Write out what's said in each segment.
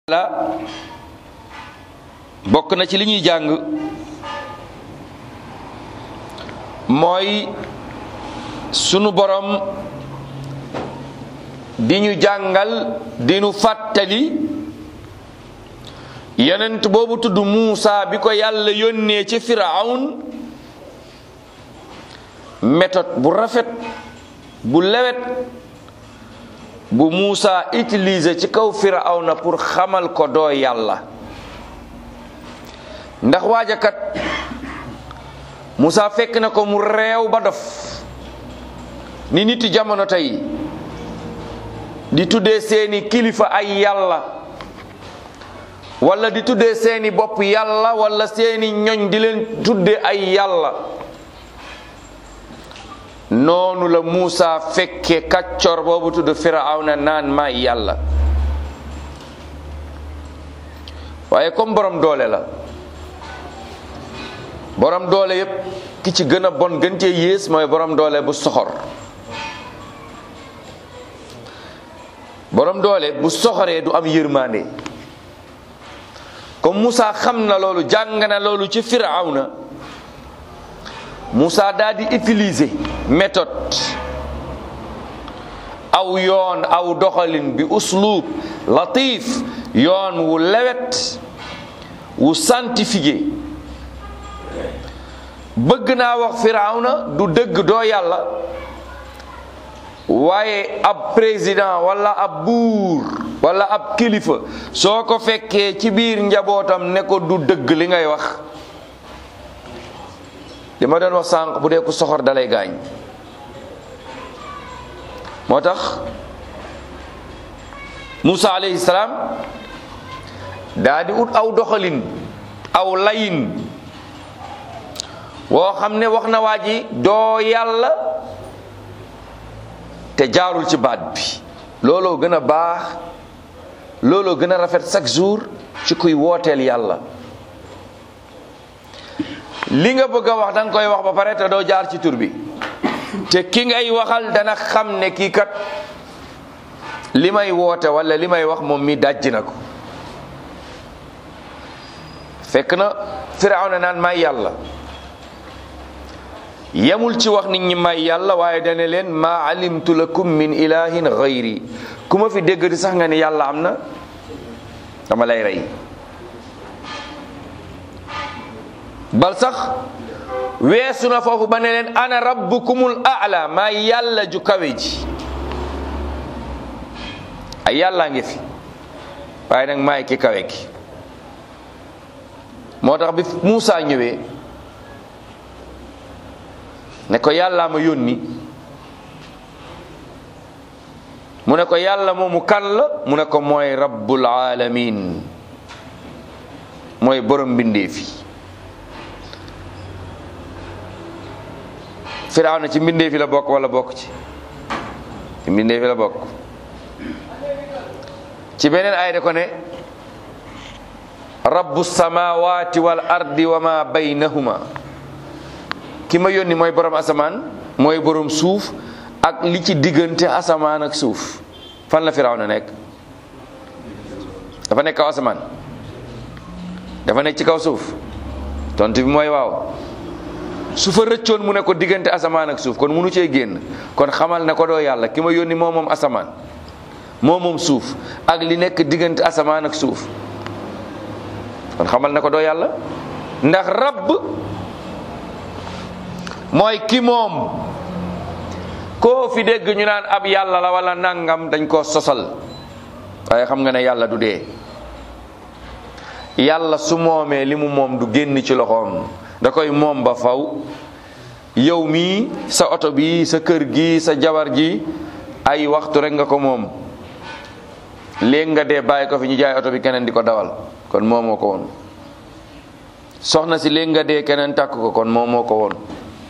la bokk na ci li ñuy jàng mooy sunu borom di ñu jàngal di ñu fàttali yonent boobu tudd Muusa bi ko yàlla yónnee ci Firawn méthode bu rafet bu lewet bu Muusa utiliser ci kaw Firawna pour xamal ko doo yàlla ndax waajakat Muusa fekk na ko mu réew ba dof ni nit jamono tey di tuddee seeni kilifa ay yàlla wala di tuddee seeni bopp yàlla wala seeni ñoñ di leen tuddee ay yàlla noonu la Muusa fekke kàccor boobu tudd Firawna naan maay yàlla waaye comme borom doole la borom doole yépp ki ci gën a bon gën cee yées mooy borom doole bu soxor borom doole bu soxoree du am yërmande comme Muusa xam na loolu jàng na loolu ci Firawna Moussa daal di utiliser méthode aw yoon aw doxalin bi uslub latif yoon wu lewet wu scientifique bëgg naa wax firawna du dëgg doo yàlla waaye ab président wala ab buur wala ab kilifa soo ko fekkee ci biir njabootam ne ko du dëgg li ngay wax li ma doon wax sànq bu dee ku soxor dalay gaañ moo tax Moussa alayhi salaam daa di ut aw doxalin aw layin woo xam ne wax na waa ji doo yàlla te jaarul ci baat bi looloo gën a baax looloo gën a rafet chaque jour ci kuy wooteel yàlla li nga bëgg a wax da nga koy wax ba pare te doo jaar ci tur bi te ki ngay waxal dana xam ne kii kat li may woote wala li may wax moom mi dajji na ko fekk na Firawna naan may yàlla yemul ci wax nit ñi may yàlla waaye dane leen maa alimtu lakum min ilahin gayri ku ma fi dégg di sax nga ni yàlla am na dama lay rey bal sax weesu na foofu ba ne leen ana rabbukumul a'la maa yàlla ju kawe ji ay yàllaa ngi fi waaye nag maay ki kawe ki moo tax bi Muusa ñëwee ne ko yàllaa ma yónni mu ne ko yàlla moomu kan la mu ne ko mooy rabbul alamin mooy borom mbindeef yi Firawna ci mbindeef yi la bokk wala bokk ci ci mbindeef yi la bokk ci beneen ay de ko ne rabbu samawati wal ardi wa ma baynahuma ki ma yónni mooy borom asamaan mooy borom suuf ak li ci diggante asamaan ak suuf fan la Firawna nekk dafa nekk kaw asamaan dafa nekk ci kaw suuf tontu bi mooy waaw su fa rëccoon mu ne ko diggante asamaan ak suuf kon munu cee génn kon xamal ne ko doo yàlla ki ma yónni moo moom asamaan moo moom suuf ak li nekk diggante asamaan ak suuf kon xamal ne ko doo yàlla ndax rabb mooy ki moom koo fi dégg ñu naan ab yàlla la wala nangam dañ koo sosal waaye xam nga ne yàlla du dee yàlla su moomee li mu moom du génn ci loxoom da koy moom ba faw yow mii sa oto bi sa kër gi sa jabar ji ay waxtu rek nga ko moom léegi nga dee bàyyi ko fi ñu jaay oto bi keneen di ko dawal kon moomoo ko woon soxna si léegi nga dee keneen tàkk ko kon moomoo ko woon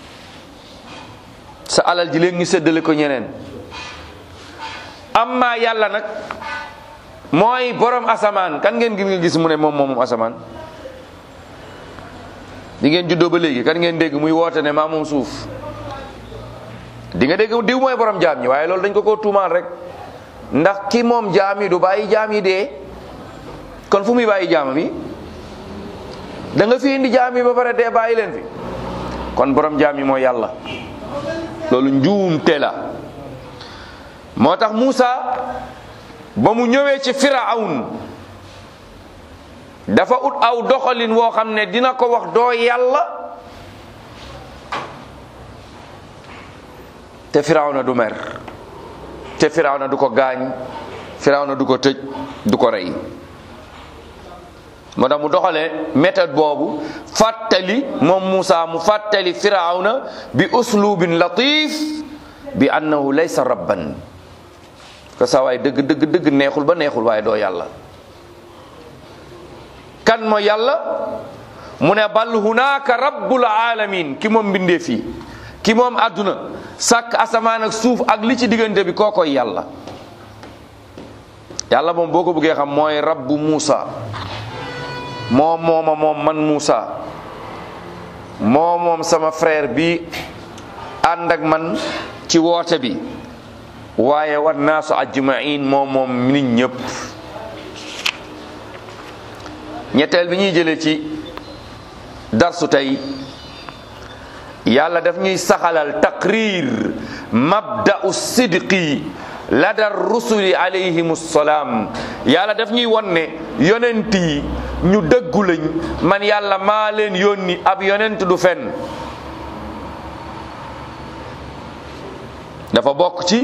sa alal ji léegi ñu séddale ko ñeneen amma yàlla nag mooy borom asamaan kan ngeen gis nga gis mu ne moom moom asamaan di ngeen juddoo ba léegi kan ngeen dégg muy woote ne maa moom suuf di nga dégg diw mooy borom jaam ñi waaye loolu dañ ko ko tuumaal rek ndax ki moom jaam yi du bàyyi jaam yi dee kon fu muy bàyyi jaamam yi da nga fi indi jaam yi ba pare dee bàyyi leen fi kon borom jaam yi mooy yàlla loolu njuumte la moo tax Muusa ba mu ñëwee ci Firawun dafa ut aw doxalin woo xam ne dina ko wax doo yàlla te Firawna du mer te Firawna du ko gaañ Firawna du ko tëj du ko rey moo tax mu doxalee méthode boobu fàttali moom Muusa mu fàttali Firawna bi uslubin latif bi annahu laysa rabban ko saa waay dëgg dëgg dëgg neexul ba neexul waaye doo yàlla kan mooy yàlla mu ne bal hunaaka rabbul alamin ki moom mbindee fii ki moom àdduna sàkk asamaan ak suuf ak li ci diggante bi koo koy yàlla yàlla moom boo ko bëggee xam mooy rabbu Muusa moom mooma moom man Muusa moo moom sama frère bi ànd ak man ci woote bi waaye war naasu ajmain moom moom nit ñëpp ñetteel bi ñuy jëlee ci darsu tey yàlla daf ñuy saxalal taqrir mabda'u sidqi lada rusuli alayhim salaam yàlla daf ñuy won ne yonent yi ñu dëggu lañ man yàlla maa leen yónni ab yonent du fen dafa bokk ci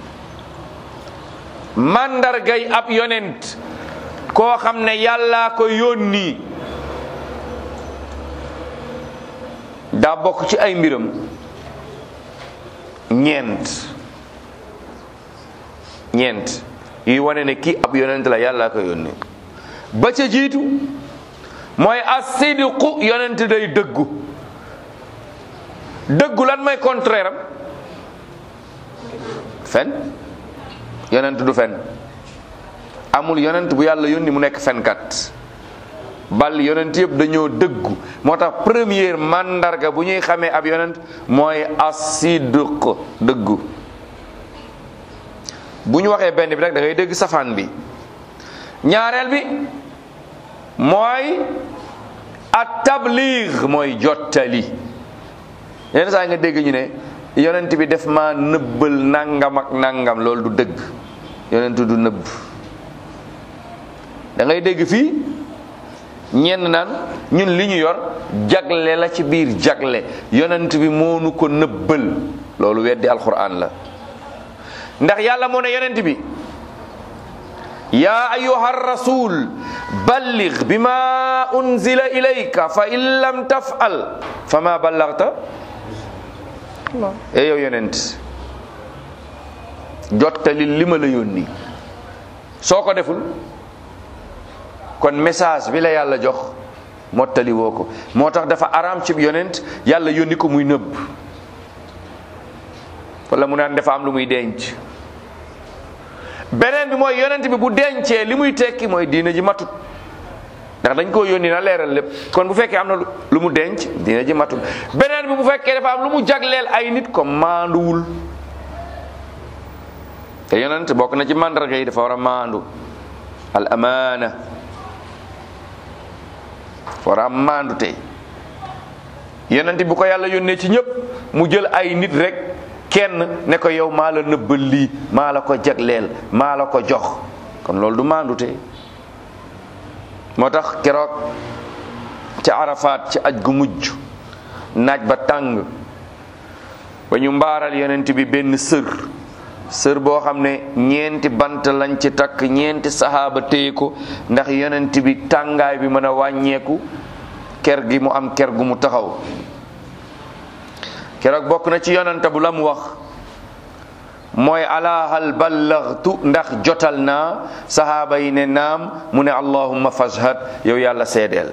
màndargay ab yonent koo xam ne yàllaa ko yónni daa bokk ci ay mbiram ñeent ñeent yuy wane ne kii ab yonent la yàllaa ko yónni ba ca jiitu mooy as-sidqu yonent day dëggu dëggu lan mooy contraire am fen yonent du fen amul yonent bu yàlla yónni mu nekk fenkat bal yonent yëpp dañoo dëggu moo tax première mandarga bu ñuy xamee ab yonent mooy as-sidq dëggu bu ñu waxee benn bi rek da ngay dégg safaan bi ñaareel bi mooy at tabligh mooy jottali yenn saa nga dégg ñu ne yonent bi def ma nëbbal nangam ak nangam loolu du dëgg yonent du nëbb da ngay dégg fii ñenn naan ñun li ñu yor jagle la ci biir jagle yonent bi moonu ko nëbbal loolu weddi alquran la ndax yàlla moo ne yonent bi yaa ayuha rasul balligh bima unzila ilayka fa in lam tafal fa ma ballagta e yow yonent jottali li ma la yónni soo ko deful kon message bi la yàlla jox mottali woo ko moo tax dafa araam ci yonent yàlla yónni ko muy nëbb wala mu naan dafa am lu muy denc beneen bi mooy yonent bi bu dencee li muy tekki mooy diina ji matut ndax dañ koo yónni na leeral lépp kon bu fekkee am na lu mu denc diina ji matut beneen bi bu fekkee dafa am lu mu jagleel ay nit ko maanduwul te yonent bokk na ci mandarga yi dafa war a maandu al amaana war a maandu tey yonent bu ko yàlla yónnee ci ñëpp mu jël ay nit rek kenn ne ko yow maa la nëbbal lii maa la ko jagleel maa la ko jox kon loolu du maandu tey moo tax keroog ca arafaat ci aj gu mujj naaj ba tàng ba ñu mbaaral yonent bi benn sër sër boo xam ne ñeenti bant lañ ci takk ñeenti saxaaba téye ko ndax yonent bi tàngaay bi mën a wàññeeku ker gi mu am ker gu mu taxaw keroog bokk na ci yonent bu la mu wax mooy ala hal ballaghtu ndax jotal naa saxaaba yi ne naam mu ne allahumma fashhad yow yàlla seedeel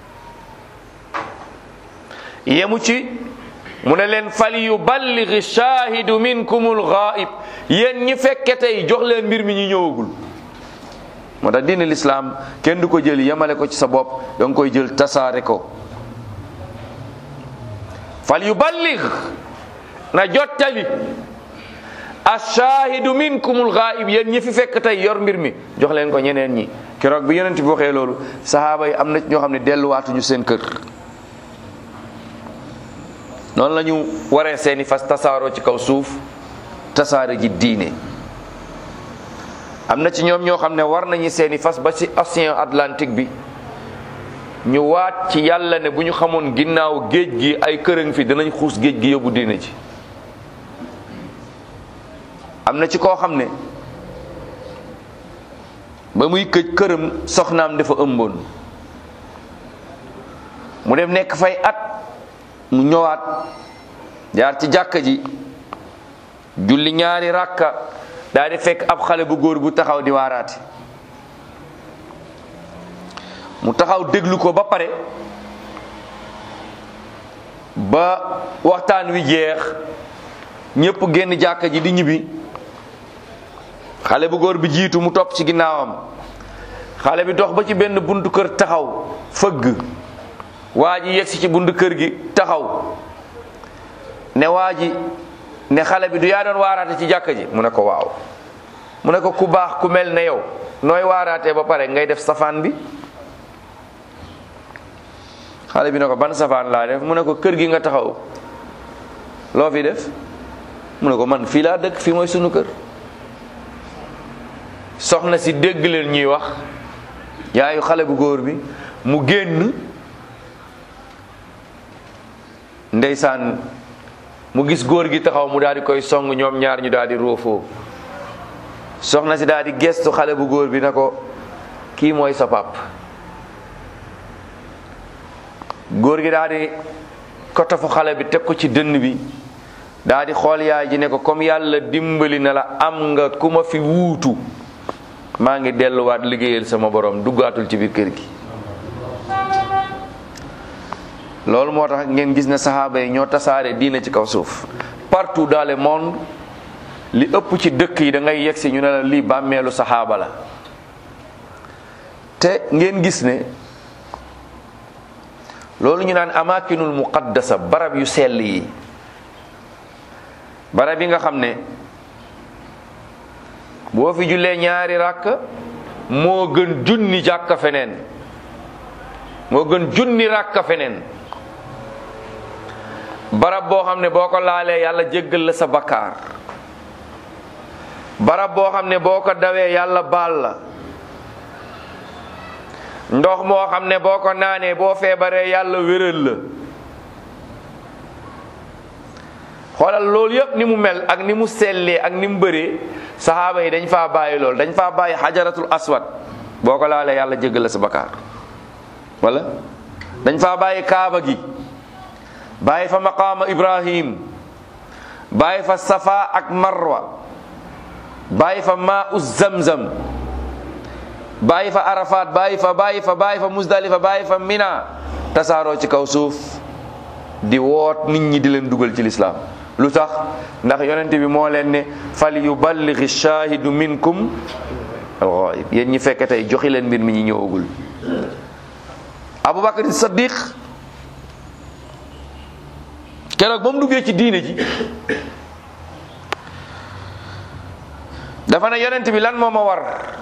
yemu ci mu ne leen fal yuballighi shaahidu minkumul ghaib yéen ñi fekke tey jox leen mbir mi ñu ñëwagul moo tax diine lislaam kenn du ko jël yemale ko ci sa bopp da nga koy jël tasaare ko fal yuballigh na jottali ashaahidu minkumul ghaib yéen ñi fi fekk tey yor mbir mi jox leen ko ñeneen ñi keroog bi yonent bi waxee loolu sahaaba yi am na ñoo xam ne delluwaatuñu seen kër noonu la ñu waree seeni fas tasaaroo ci kaw suuf tasaare ji diine am na ci ñoom ñoo xam ne war nañu seeni fas ba ci océan Atlantique bi ñu waat ci yàlla ne bu ñu xamoon ginnaaw géej gi ay kërëng fi danañ xuus géej gi yóbbu diine ji am na ci koo xam ne ba muy këj këram soxnaam dafa ëmboon mu dem nekk fay at mu ñëwaat jaar ci jàkka ji julli ñaari ràkka daal di fekk ab xale bu góor bu taxaw di waaraate mu taxaw déglu ko ba pare ba waxtaan wi jeex ñépp génn jàkka ji di ñibbi xale bu góor bi jiitu mu topp ci ginnaawam xale bi dox ba ci benn buntu kër taxaw fëgg waa ji yegsi ci buntu kër gi taxaw ne waa ji ne xale bi du yaa doon waaraate ci jàkka ji mu ne ko waaw mu ne ko ku baax ku mel ne yow nooy waaraatee ba pare ngay def safaan bi xale bi ne ko ban safaan laa def mu ne ko kër gi nga taxaw loo fi def mu ne ko man fii laa dëkk fii mooy sunu kër soxna si dégg leen ñuy wax yaayu xale bu góor bi mu génn ndeysaan mu gis góor gi taxaw mu daal di koy song ñoom ñaar ñu daal di roofoo soxna si daal di gestu xale bu góor bi na ko kii mooy sa pap góor gi daal di kotofu xale bi teg ko ci dënn bi daal di xool yaay ji ne ko comme yàlla dimbali na la am nga ku ma fi wuutu maa ngi delluwaat liggéeyal sama borom duggaatul ci biir kër gi loolu moo tax ngeen gis ne saxaaba yi ñoo tasaare diina ci kaw suuf partout dans le monde li ëpp ci dëkk yi da ngay yegg si ñu ne la lii bàmmeelu saxaaba la te ngeen gis ne loolu ñu naan amakinul muqaddasa barab yu sell yi barab yi nga xam ne boo fi jullee ñaari ràkk moo gën junni jàkka feneen moo gën junni ràkka feneen barab boo xam ne boo ko laalee yàlla jéggal la sa bakkaar barab boo xam ne boo ko dawee yàlla baal la ndox moo xam ne boo ko naanee boo feebaree yàlla wéral la xoolal loolu yëpp ni mu mel ak ni mu sellee ak ni mu bëree saxaaba yi dañ faa bàyyi loolu dañ faa bàyyi xajaratul aswad boo ko laalee yàlla jéggal la sa bakkaar wala dañ faa bàyyi kaaba gi bàyyi fa maqaama ibrahim bàyyi fa safa ak marwa bàyyi fa maa u zamzam bàyyi fa arafat bàyyi fa bàyyi fa bàyyi fa musdalifa bàyyi fa mina tasaaroo ci kaw suuf di woot nit ñi di leen dugal ci lislaam lu tax ndax yonent bi moo leen ne fal yuballighi shahidu minkum alghaib yéen ñi fekk tey joxi leen mbir mi ñi ñëwagul abubakar saddiq keroog ba mu duggee ci diine ji dafa ne yonent bi lan moo ma war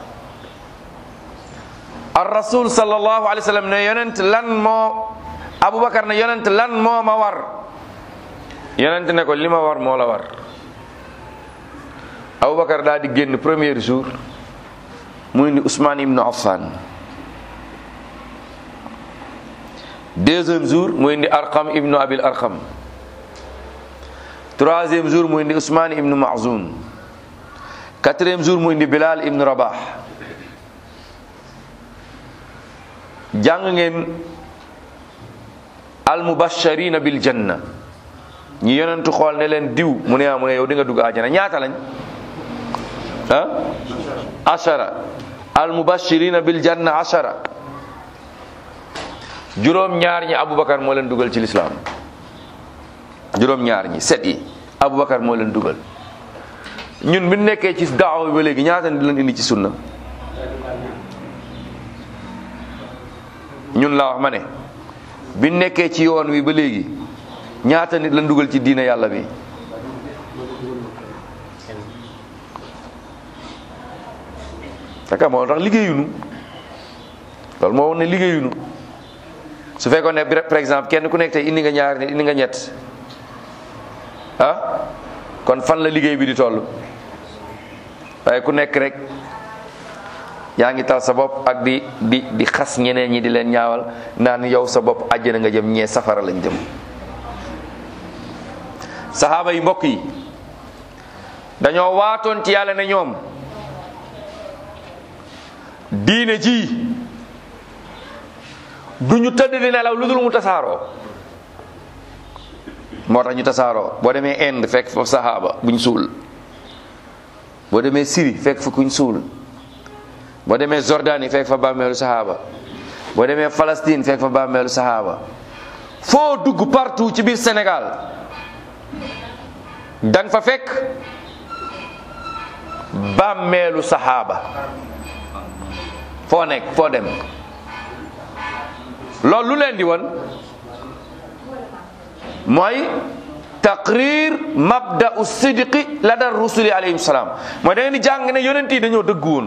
ar rasul sallallahu alayhi wa sallam ne yonent lan moo abubakar ne yonent lan moo ma war yonent ne ko li ma war moo la war abubakar daal di génn premier jour mu indi Ousmane ibnu Affan deuxième jour mu indi Arqam ibnu Abil Arqam troisième jour mu indi Ousmane ibnu Mazoun quatrième jour mu indi Bilal ibnu Rabah jàng ngeen al mubashirina bil janna ñi yonentu xool ne leen diw mu ne mu ne yow di nga dugg àjjana ñaata lañ ah ashara al mubashirina bil janna ashara juróom ñaar ñi aboubacar moo leen dugal ci lislaam juróom ñaar ñi set yi aboubacar moo leen dugal ñun bi nekkee ci daawa bi ba léegi ñaata di leen indi ci sunna ñun laa wax ma ne bi nekkee ci yoon wi ba léegi ñaata nit lañ dugal ci diina yàlla bi fekk moo tax liggéeyunu loolu moo woon ne liggéeyunu su fekkoon ne par exemple kenn ku nekk tey indi nga ñaar nit indi nga ñett ah kon fan la liggéey bi di toll waaye ku nekk rek yaa ngi tal sa bopp ak di di di xas ñeneen ñi di leen ñaawal naan yow sa bopp àjjana nga jëm ñee safara lañ jëm saxaaba yi mbokk yi dañoo waatoon ci yàlla ne ñoom diine ji du ñu tëdd di nelaw lu dul mu tasaaroo moo tax ñu tasaaroo boo demee Inde fekk fa saxaaba buñ suul boo demee Syrie fekk fa kuñ suul boo demee Jordanie fekk fa bàmmeelu saxaaba boo demee Palestine fekk fa bàmmeelu saxaaba foo dugg partout ci biir Sénégal danga fa fekk bàmmeelu saxaaba foo nekk foo dem loolu lu leen di woon mooy taqrir mabda'u sidqi la dar rusuli alayhim salaam mooy da ngeen di jàng ne yonent yi dañoo dëgg woon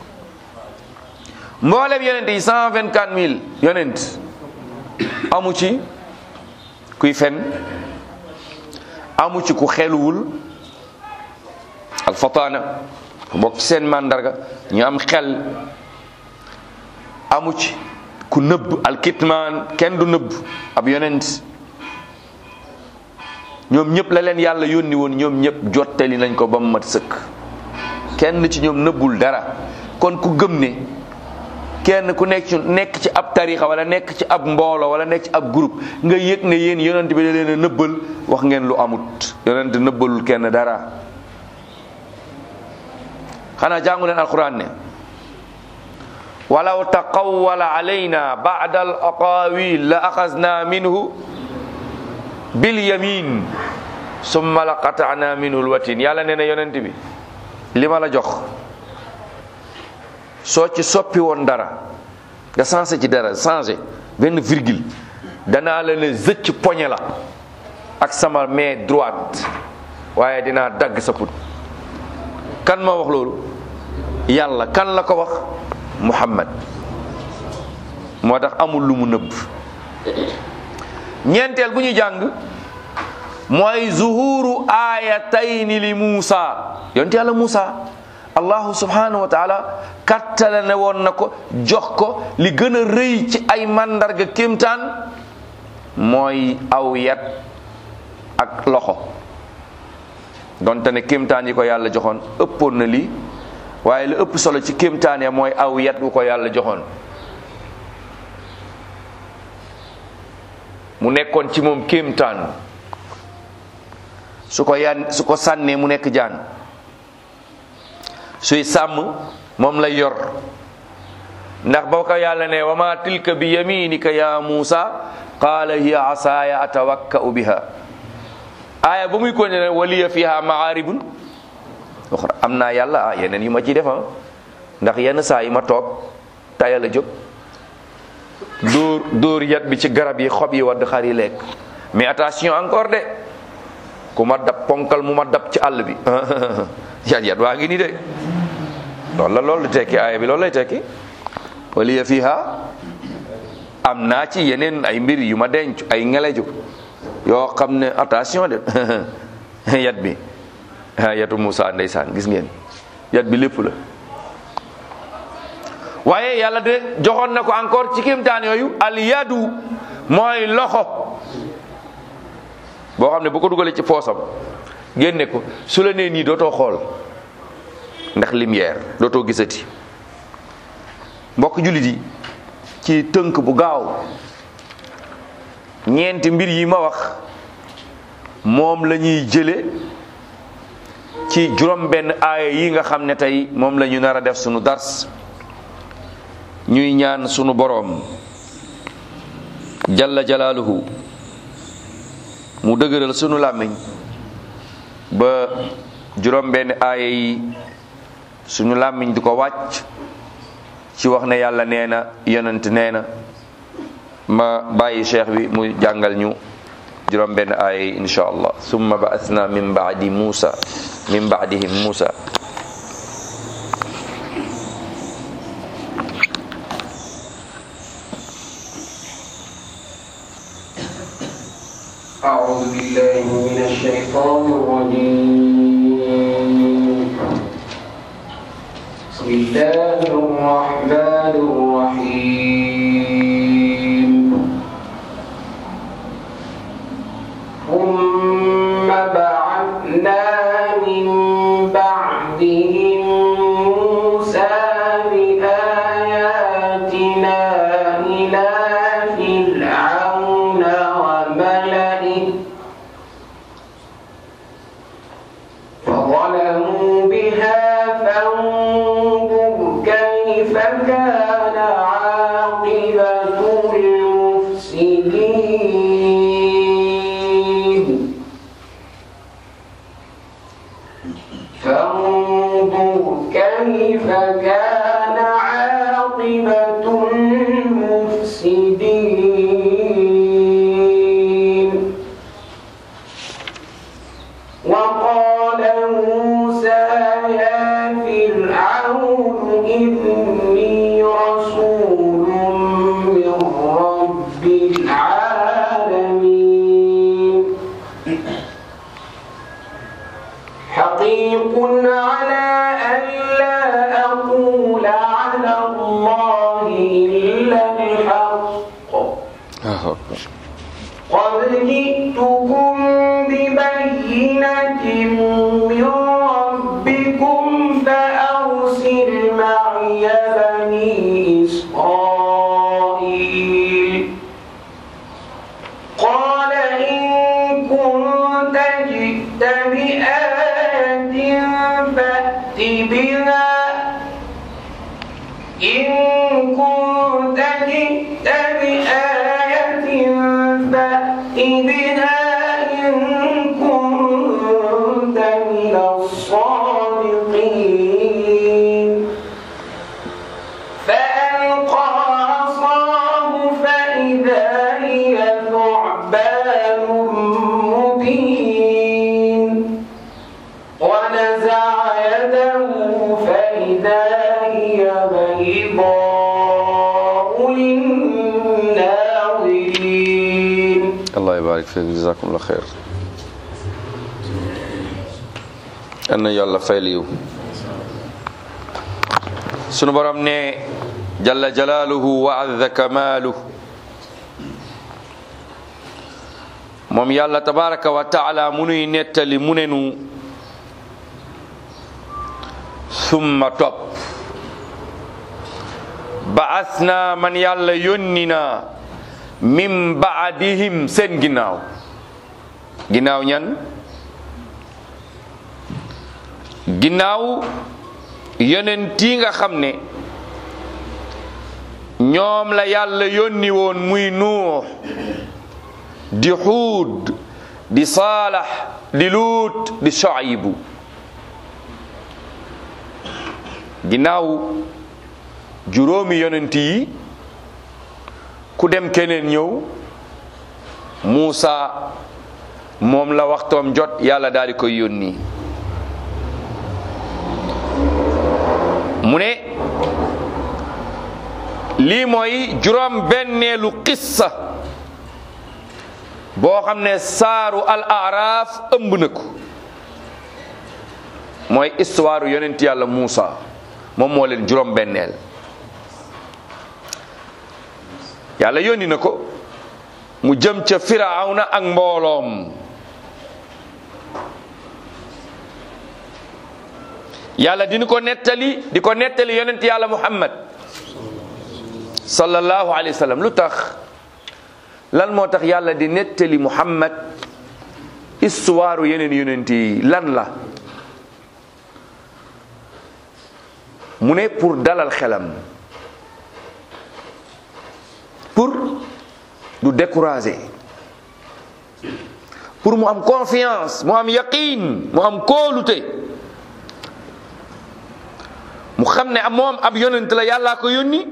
mboolem yonent yi cent vingt quatre mille yonent amu ci kuy fen amu ci ku xeluwul alfataana bokk ci seen màndarga ñu am xel amu ci ku nëbb alkitmaan kenn du nëbb ab yonent ñoom ñëpp la leen yàlla yónni woon ñoom ñëpp jottali nañ ko ba mu mat sëkk kenn ci ñoom nëbbul dara kon ku gëm ne kenn ku nekk ci nekk ci ab tarixa wala nekk ci ab mbooloo wala nekk ci ab groupe nga yëg ne yéen yonent bi da leen a nëbbal wax ngeen lu amut yonent nëbbalul kenn dara xanaa jàngu leen alquran ne walaw taqawwala alayna ba'da al aqawil la axasna minhu bil yamin summa la qata'na minhu al watin yàlla nee na yonent bi li ma la jox soo ci soppi woon dara nga changé ci dara changé benn virgule danaa la ne zëcc poñe la ak sama main droite waaye dinaa dagg sa put kan ma wax loolu yàlla kan la ko wax muhammad moo tax amul lu mu nëbb ñeenteel bu ñu jàng mooy zuhuru aayatayni li muusa yonte yàlla muusa allahu subhanahu wa taala kattale ne woon na ko jox ko li gën a rëy ci ay mandarga kéemtaan mooy aw yat ak loxo donte ne kéemtaan yi ko yàlla joxoon ëppoon na lii waaye lu ëpp solo ci kéemtaan ya mooy aw yat wu ko yàlla joxoon mu nekkoon ci moom kéemtaan su ko yan su ko sànnee mu nekk jaan suy sàmm moom lay yor ndax boo ko yàlla ne wa ma tilka bi yaminika ya muusa qaala hiya asaaya atawakka'u biha aaya ba muy continué waliya fiha maaribun uxra am naa yàlla ah yeneen yu ma ciy defa ndax yenn saa yi ma toog tayal a jóg dóor dóor yat bi ci garab yi xob yi wadd xar yi lekk mais attention encore de ku ma dab ponkal mu ma dab ci àll bi yat yat waa ngi nii de loolu la loolu tekki aaya bi loolu lay tekki waliya fiha am naa ci yeneen ay mbir yu ma denc ay ngeleju yoo xam ne attention de yat bi yatu Moussa ndeysaan gis ngeen yat bi lépp la waaye yàlla de joxoon na ko encore ci kéemtaan yooyu al yadu mooy loxo boo xam ne bu ko dugalee ci poosam génne ko su la nee nii dootoo xool ndax lumière dootoo gisati mbokk jullit yi ci tënk bu gaaw ñeenti mbir yi ma wax moom la ñuy jële ci juróom benn aaya yi nga xam ne tey moom la ñu nar a def sunu dars ñuy ñaan sunu boroom jalla jalaaluhu mu dëgëral sunu làmmiñ ba juróom benn aaya yi sunu làmmiñ du ko wàcc ci wax ne yàlla nee na yonent nee na ma bàyyi cheikh bi mu jàngal ñu juróom benn aaya yi insha allah summa ba'athna min ba'di musa min ba'dihim musa أعوذ بالله من الشيطان الرجيم بسم الله الرحمن الرحيم ثم بعثنا من بعدهم موسى بآياتنا إلى فرعون وملئه فظلموا بها فانظر كيف كان عاقبة المفسدين فانظر كيف كان عاقبة المفسدين وقال موسى يا فرعون إني رسول من رب العالمين حقيق على أن لا أقول على الله إلا الحق قد جئتكم ببينة من ربكم فأرسل معي بني إسرائيل قال إن كنت جئت بآية فأت بها إن كنت جئت بآية فأت بها إن كنت من الصادقين فألقى عصاه فإذا هي ثعبان مبين ونزع يده فإذا هي بيضاء للناظرين allah ybarik fiik jazakumullah xeer yal na yàlla fayal yiw sunu borom ne jalla jalaaluhu wa azza kamaaluhu moom yàlla tabaraka wa taala mu nuy nettali mu ne nu summa topp baasna man yàlla yónni na min baadihim seen ginnaaw ginnaaw ñan ginnaaw yonent yi nga xam ne ñoom la yàlla yónni woon muy nuux di xuud di saalax di luut di soyibu ginnaaw juróomi yonent yi ku dem keneen ñëw Muusa moom la waxtoom jot yàlla daal di koy yónni mu ne lii mooy juróom benneelu qissa boo xam ne saaru al araaf ëmb na ko mooy histoire yonent yàlla Muusa moom moo leen juróom benneel yàlla yónni na ko mu jëm ca firawna ak mbooloom yàlla dina ko nettali di ko nettali yonent yàlla muhammad sallallahu alayhi wa sallam lu tax lan moo tax yàlla di nettali muhammad histoire yeneen yonent yi lan la mu ne pour dalal xelam pour du décourager pour mu am confiance mu am yaqin mu am kóolute mu xam ne moom ab yonent la yàllaa ko yónni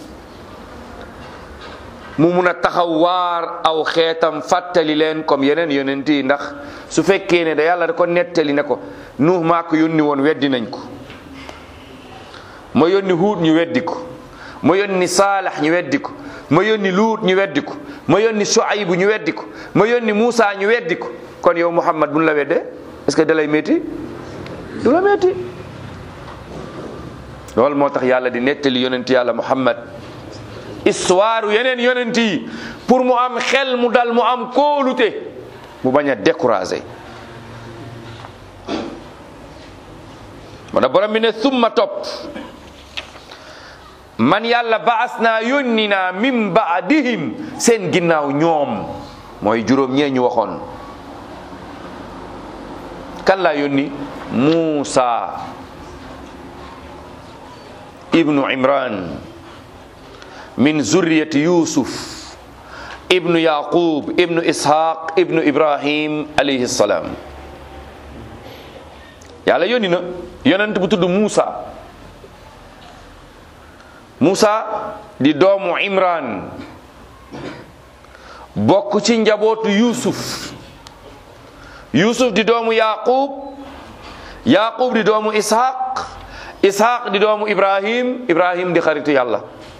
mu mun a taxaw waar aw xeetam fàttali leen comme yeneen yonent yi ndax su fekkee ne da yàlla da ko nettali ne ko nuux maa ko yónni woon weddi nañ ko ma yónni huut ñu weddi ko ma yónni saalax ñu weddi ko ma yónni luut ñu weddi ko ma yónni Shuaybu ñu weddi ko ma yónni Muusa ñu weddi ko kon yow Muhammad bu ñu la weddee est-ce que da lay métti du la métti loolu moo tax yàlla di nettali yonent yàlla Muhammad histoire yeneen yonent yi pour mu am xel mu dal mu am kóolute mu bañ a découragé moo tax borom bi ne summa topp man yàlla baas naa yónni naa min baadihim seen ginnaaw ñoom mooy juróom ñee ñu waxoon kan laa yónni Muusa ibnu Imran min zurriyati Yusuf ibnu Yaqub ibnu Ishaq ibnu Ibrahim alayhi salaam yàlla yónni na yonent bu tudd Muusa Muusa di doomu Imran bokk ci njabootu Yusuf Yusuf di doomu Yaqub Yaqub di doomu Ishaq Ishaq di doomu Ibrahim Ibrahim di xaritu yàlla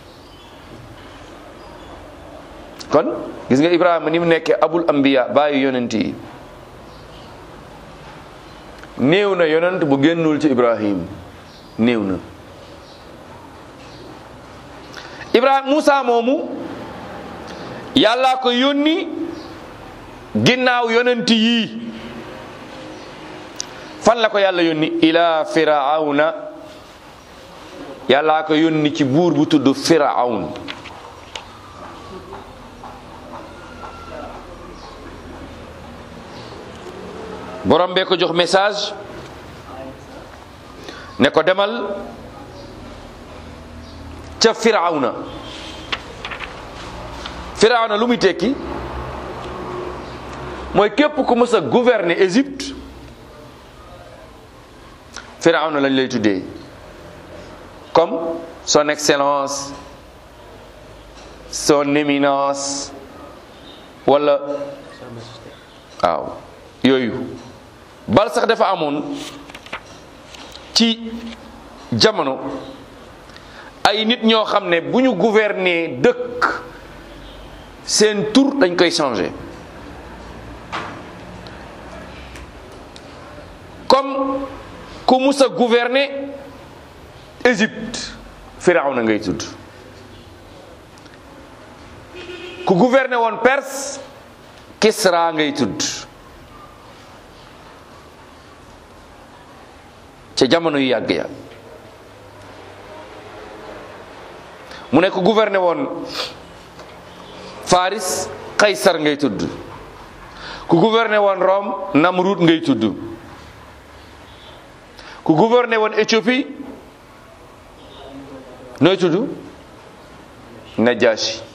kon gis nga Ibrahima ni mu nekkee abul anbiya bàyyi yonent yi néew na yonent bu génnul ci Ibrahim néew na Ibrahima Moussa moomu yàllaa ko yónni ginnaaw yonent yii fan la ko yàlla yónni ila firawna yàllaa ko yónni ci buur bu tudd firawn borom bee ko jox message ne ko demal ca firawna firawna lu muy tekki mooy képp ku mës a gouverner Égypte firawna lañ lay tuddee comme son excellence son éminence wala waaw yooyu bal sax dafa amoon ci jamono ay nit ñoo xam ne bu ñu gouverner dëkk seen tur dañ koy changer comme ku mus a gouverner Égypte Firawna ngay tudd ku gouverner woon Perse Kisra ngay tudd ca jamono yu yàgg ya mu ne ku gouverner woon Faris Kaysar ngay tudd ku gouverner woon Rome Namrud ngay tudd ku gouverner woon Éthiopie nooy tudd Najashi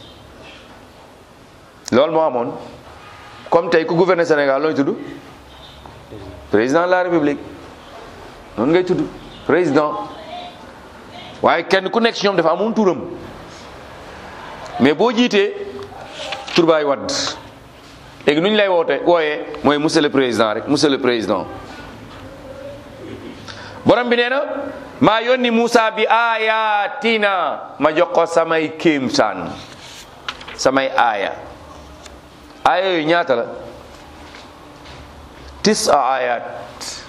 loolu moo amoon comme tey ku gouverner Sénégal nooy tudd président de la République noonu ngay tudd président waaye kenn ku nekk ci ñoom dafa amoon turam mais boo jiitee tur baay wadd léegi nu ñu lay woote wooyee mooy monsieur le président rek monsieur le président borom bi nee na maa yónni Moussa bi ayatina ma jox ko samay kéemtaan samay aaya aaya yooyu ñaata la tis a ayat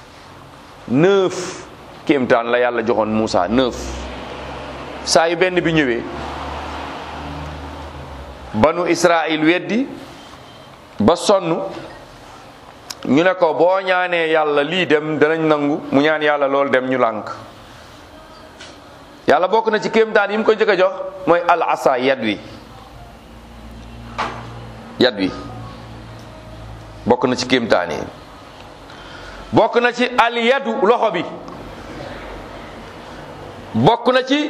neuf kéemtaan la yàlla joxoon Moussa neuf saa yu benn bi ñëwee banu Israël weddi ba sonn ñu ne ko boo ñaanee yàlla lii dem danañ nangu mu ñaan yàlla loolu dem ñu lànk yàlla bokk na ci kéemtaan yi mu ko njëkk a jox mooy al asa yad wi yad wi bokk na ci kéemtaan yi bokk na ci al yadu loxo bi bokk na ci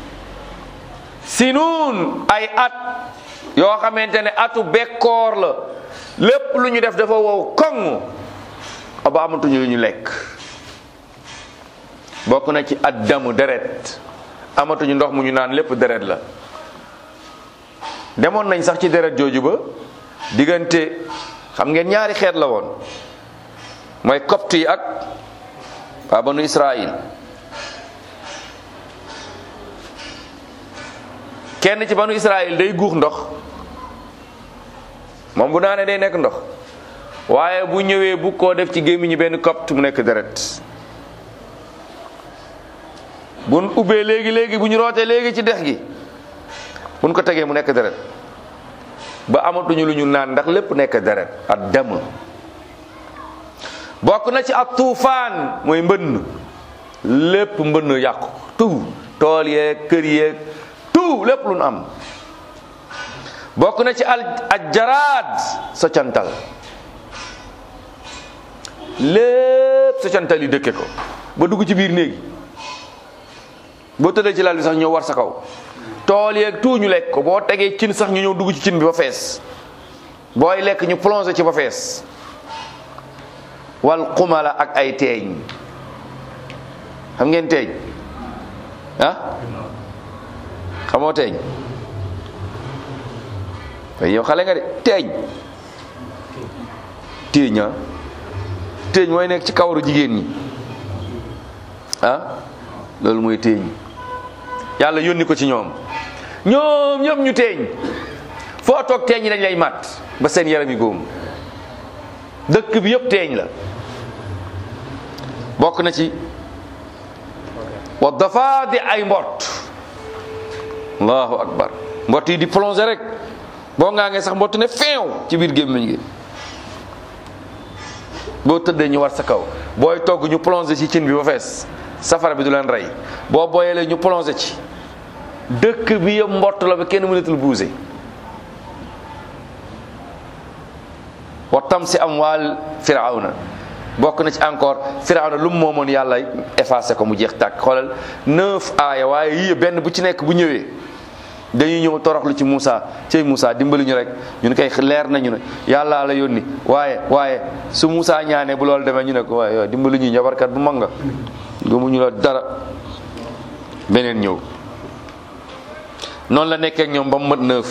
sinuun ay at yoo xamante ne atu bekkoor la lépp lu ñu def dafa wow koŋ aba amatuñu lu ñu lekk bokk na ci addamu deret amatuñu ndox mu ñu naan lépp deret la demoon nañ sax ci deret jooju ba diggante xam ngeen ñaari xeet la woon mooy copte yi ak waa banu Israël kenn ci banu Israël day guux ndox moom bu naanee day nekk ndox waaye bu ñëwee bu koo def ci gémmiñu benn kopp mu nekk deret buñ ubbee léegi léegi bu ñu rootee léegi ci dex gi buñ ko tegee mu nekk deret ba amatuñu lu ñu naan ndax lépp nekk deret ak dem bokk na ci ak tuufaan mooy mbënn lépp mbënn yàqu tout tool yeeg kër yeeg tout lépp lu nu am bokk na ci al ajjaraad soccantal lépp soccantal yi dëkke ko ba dugg ci biir néegi boo tëddee ci lal bi sax ñëw war sa kaw tool yeeg tout ñu lekk ko boo tegee cin sax ñu ñëw dugg ci cin bi ba fees booy lekk ñu plongé ci ba fees wal xumala ak ay teeñ xam ngeen teeñ ah xamoo teeñ way yow xale nga de teeñ teeñ ah teeñ mooy nekk ci kawaru jigéen ñi ah loolu mooy teeñ yàlla yónni ko ci ñoom ñoom ñoom ñu teeñ foo toog teeñ yi dañ lay mat ba seen yaram yi góom dëkk bi yëpp teeñ la bokk na ci wa dafa di ay mbott allahu akbar mbott yi di plongé rek boo ngaa ngee sax mbott ne feew ci biir gémmiñ gi boo tëddee ñu war sa kaw booy togg ñu plongé ci cin bi ba fees safara bi du leen rey boo booyelee ñu plongé ci dëkk bi yëpp mbott la ba kenn mënatul buuse wa tam si am waal firawna bokk na ci encore firawna lu mu moomoon yàlla effacé ko mu jeex tàkk xoolal neuf aaya waaye yii benn bu ci nekk bu ñëwee dañuy ñëw toroxlu ci Moussa cey Moussa dimbali ñu rek ñun koy leer nañu ne yàlla la yónni waaye waaye su Moussa ñaanee bu loolu demee ñu ne ko waaye yow dimbali ñu njabarkat bu mag nga gëmuñu la dara beneen ñëw noonu la nekkee ak ñoom ba mu mat neuf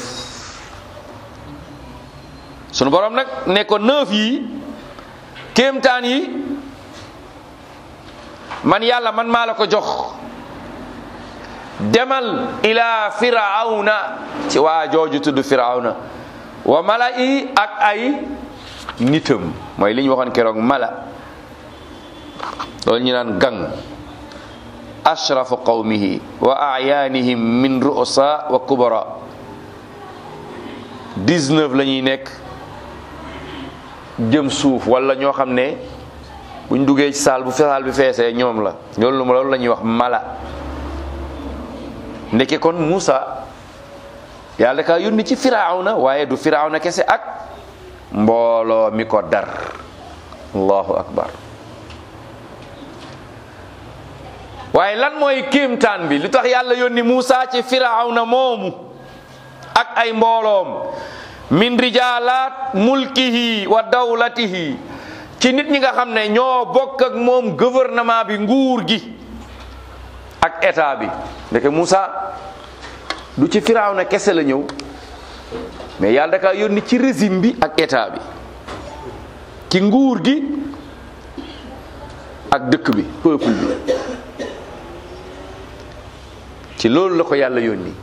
sunu borom nag ne ko neuf yi kéemtaan yi man yàlla man maa la ko jox demal ila firawna ci waa jooju tudd firawna wa mala i ak ay nitam mooy li ñu waxoon keroog mala loolu ñu naan gang ashrafu qawmihi wa ayaanihim min ru'asa wa kubara 19 la ñuy nekk jëm suuf wala ñoo xam ne buñ duggee ci saal bu saal bi feesee ñoom la loolu loolu la ñuy wax mala ndeke kon Moussa yàlla ka yónni ci firawna waaye du firawna kese ak mbooloo mi ko dar allahu akbar waaye lan mooy kéemtaan bi lu tax yàlla yónni Moussa ci firawna moomu ak ay mbooloom min rijaalaat mulkihi wa dawlatihi ci nit ñi nga xam ne ñoo bokk ak moom gouvernement bi nguur gi ak état bi ndeke Moussa du ci firawna kese la ñëw mais yàlla daka yónni ci régime bi ak état bi ci nguur gi ak dëkk bi peuple bi ci loolu la ko yàlla yónni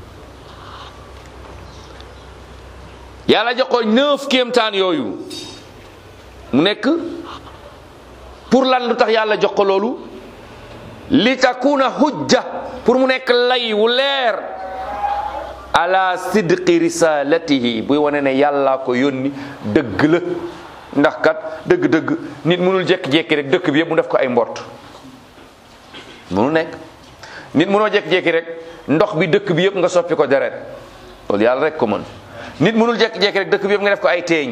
yàlla jox ko neuf kéemtaan yooyu mu nekk pour lan lu tax yàlla jox ko loolu li takuna hujja pour mu nekk lay wu leer ala sidqi risalatihi buy wane ne yàllaa ko yónni dëgg la ndax kat dëgg-dëgg nit mënul jékki-jékki rek dëkk bi yëpp mu def ko ay mbott mënul nekk nit mënoo jékki-jékki rek ndox bi dëkk bi yëpp nga soppi ko deret loolu yàlla rek ko mën nit mënul jékki-jékki rek dëkk bi yëpp nga def ko ay teeñ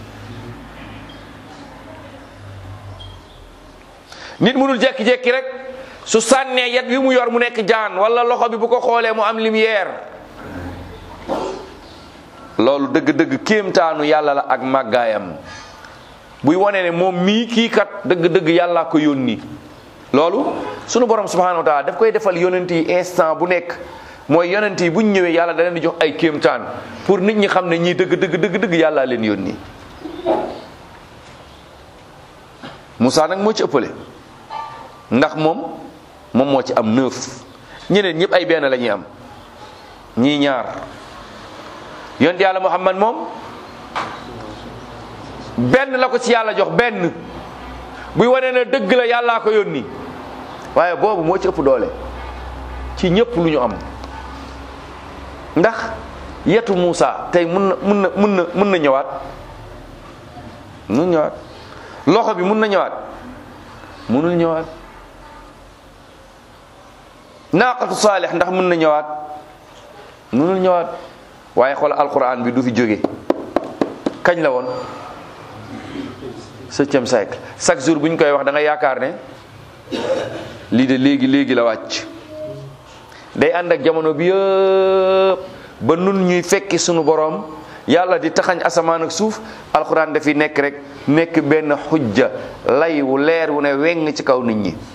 nit mënul jékki-jékki rek su sànnee yat wi mu yor mu nekk jaan wala loxo bi bu ko xoolee mu am lumière loolu dëgg-dëgg kéemtaanu yàlla la ak màggaayam buy wane ne moom mii kii kat dëgg-dëgg yàllaa ko yónni loolu sunu borom subhanahu wa taala daf koy defal yonent yi instant bu nekk mooy yonent yi buñ ñëwee yàlla da leen di jox ay kéemtaan pour nit ñi xam ne ñii dëgg dëgg dëgg dëgg yàllaa leen yónni Moussa nag moo ci ëppale ndax moom moom moo ci am neuf ñeneen ñëpp ay benn la ñuy am ñii ñaar yonent yàlla muhammad moom benn la ko ci yàlla jox benn buy wane ne dëgg la yàllaa ko yónni waaye boobu moo ci ëpp doole ci ñëpp lu ñu am ndax yetu Muusa tey mun na mun na mun na mun na ñëwaat mun ñëwaat loxo bi mun na ñëwaat munul ñëwaat naaqatu saalix ndax mun na ñëwaat munul ñëwaat waaye xool alquran bi du fi jóge kañ la woon septième siècle chaque jour bu ñu koy wax da nga yaakaar ne lii de léegi léegi la wàcc day ànd ak jamono bi yëpp ba nun ñuy fekki sunu borom yàlla di taxañ asamaan ak suuf alxuraan dafi nekk rek nekk benn xujja lay wu leer wu ne weng ci kaw nit ñi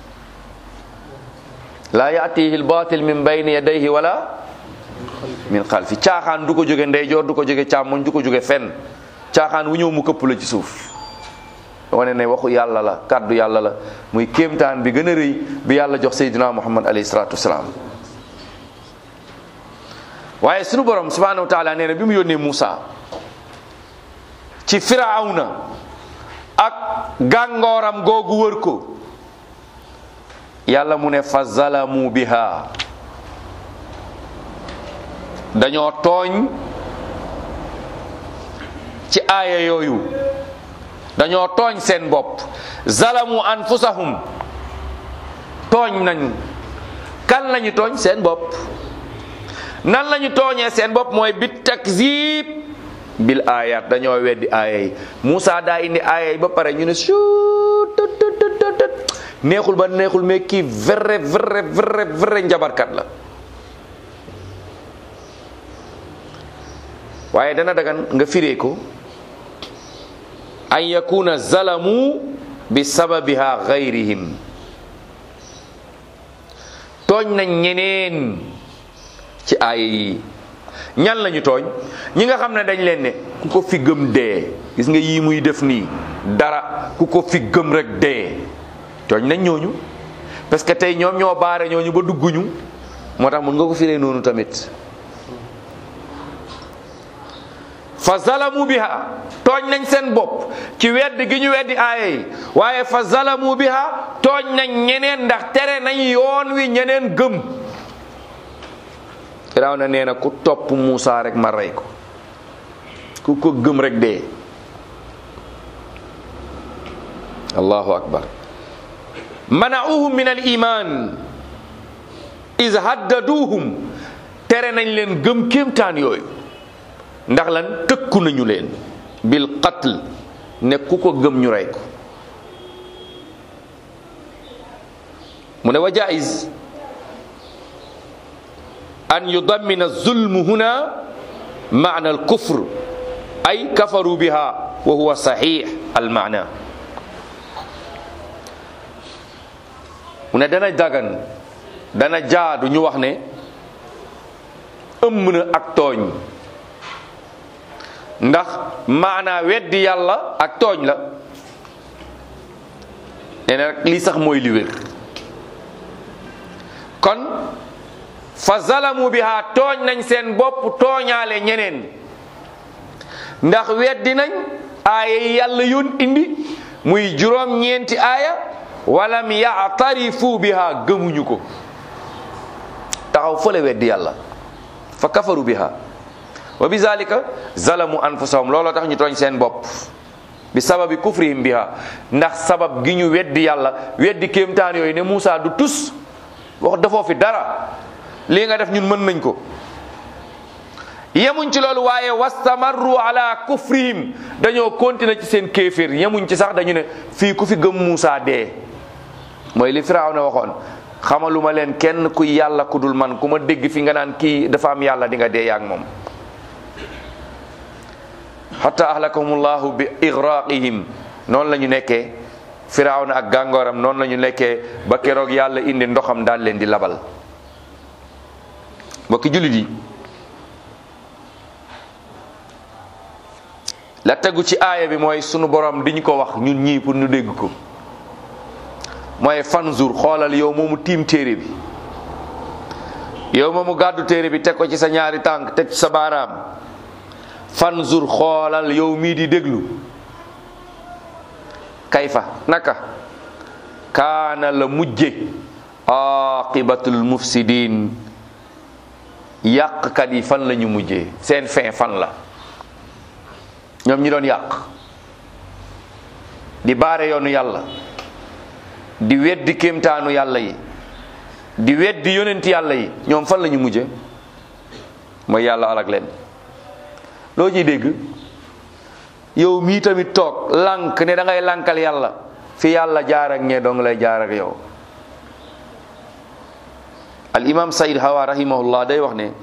laa yaatihi lbatil min bayni yadayhi wala min xalfi caaxaan du ko jóge ndeyjoor du ko jóge càmmoñ du ko jóge fenn caaxaan wu ñëw mu këpp la ci suuf wane ne waxu yàlla la kàddu yàlla la muy kéemtaan bi gën a rëy bi yàlla jox seydina muhammad alayhi salaatu wasalaam waaye sunu borom subhanahu wa taala nee na bi mu yónnee Muusa ci firawna ak gàngooram googu wër ko yàlla mu ne fa zalamu biha dañoo tooñ ci aaya yooyu dañoo tooñ seen bopp zalamu anfusahum tooñ nañu kan lañu tooñ seen bopp nan lañu tooñee seen bopp mooy bi takzib bil ayat dañoo weddi aaya yi Moussa daa indi aaya yi ba pare ñu ne suut tut tut tut tut neexul ba neexul mais kii vrai vrai vrai vrai njabarkat la waaye dana dagan nga firee ko an yakuna zalamu bi sababiha gayrihim tooñ nañ ñeneen ci aaya yi ñan lañu tooñ ñi nga xam ne dañ leen ne ku ko fi gëm dee gis nga yii muy def nii dara ku ko fi gëm rek dee tooñ nañ ñooñu parce que tey ñoom ñoo baare ñooñu ba dugguñu moo tax mun nga ko firee noonu tamit fa zalamu biha tooñ nañ seen bopp ci wedd gi ñu weddi aaya yi waaye fa zalamu biha tooñ nañ ñeneen ndax tere nañ yoon wi ñeneen gëm firaaw na nee na ku topp Muusa rek ma rey ko ku ko gëm rek dee allahu akbar mana'uhum min al iman is haddaduhum tere nañ leen gëm kéemtaan yooyu ndax lan tëkku nañu leen bil qatl ne ku ko gëm ñu rey ko mu ne wa jaiz an yudammina zulmu huna maana al kufr ay kafaru biha wa huwa sahih al maana mu ne dana dagan dana jaadu ñu wax ne ëmm na ak tooñ ndax maanaa weddi yàlla ak tooñ la nee na rek lii sax mooy li wér kon fa zalamu biha tooñ nañ seen bopp tooñaale ñeneen ndax weddi nañ aaya yi yàlla yoon indi muy juróom ñeenti aaya walam yaatarifu biha gëmuñu ko taxaw fële weddi yàlla fa kafaru biha wa bi zalika zalamu anfusahum looloo tax ñu tooñ seen bopp bi sababi kufrihim biha ndax sabab gi ñu weddi yàlla weddi kéemtaan yooyu ne Moussa du tus wax dafoo fi dara lii nga def ñun mën nañ ko yemuñ ci loolu waaye wastamarru ala kufrihim dañoo continuer ci seen kéeféer yemuñ ci sax dañu ne fii ku fi gëm Moussa dee mooy li Firaaw na waxoon xamaluma leen kenn ku yàlla ku dul man ku ma dégg fi nga naan kii dafa am yàlla di nga dee yaag moom hatta ahlakahumullahu bi igraqihim noonu la ñu nekkee firawna ak gàngooram noonu la ñu nekkee ba keroog yàlla indi ndoxam daal leen di labal mbokki jullit yi la tegu ci aaya bi mooy sunu borom di ñu ko wax ñun ñii pour ñu dégg ko mooy fanzur xoolal yow moomu tiim téere bi yow ma mu gàddu téere bi teg ko ci sa ñaari tànk teg ci sa baaraam fanzur xoolal yow mii di déglu kayfa naka kaana la mujje aqibatul mufsidin yàqkat yi fan la ñu mujjee seen fin fan la ñoom ñi doon yàq di baare yoonu yàlla di weddi kéemtaanu yàlla yi di weddi yonenti yàlla yi ñoom fan la ñu mujje mooy yàlla alak leen loo ciy dégg yow mii tamit toog lànk ne da ngay lànkal yàlla fi yàlla jaar ak ñee dong lay jaar ak yow al imam sayid hawa rahimahullah day wax ne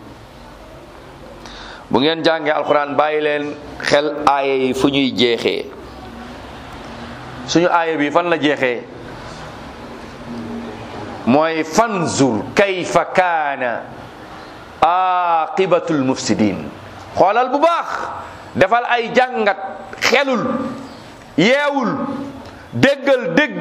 bu ngeen jàngee alquran bàyyi leen xel aaya yi fu ñuy jeexee suñu aaya bi fan la jeexee mooy fanzur kayfa kaana aqibatul mufsidin xoolal bu baax defal ay jàngat xelul yeewul déggal dégg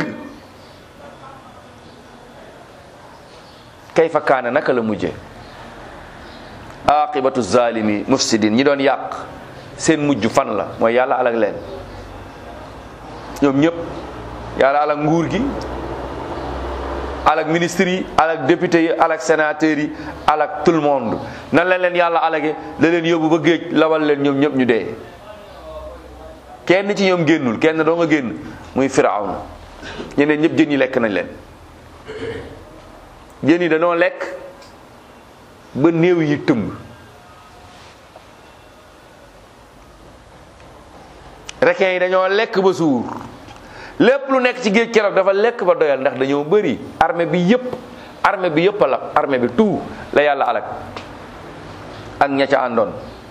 kayfa kaana naka la mujje aqibatu zalimi mufsidin ñi doon yàq seen mujj fan la mooy yàlla alak leen ñoom ñëpp yàlla alak nguur gi alak ministre yi alak député yi alak sénateur yi alak tout le monde nan la leen yàlla alage da leen yóbbu ba géej lawal leen ñoom ñëpp ñu dee kenn ci ñoom génnul kenn doo nga génn muy firawna ñeneen ñëpp jën yi lekk nañ leen jën yi dañoo lekk ba néew yi tëmb requin yi dañoo lekk ba suur lépp lu nekk ci géej keroog dafa lekk ba doyal ndax dañoo bëri armée bi yëpp armée bi yëpp a lab armée bi tout la yàlla alak ak ña ca àndoon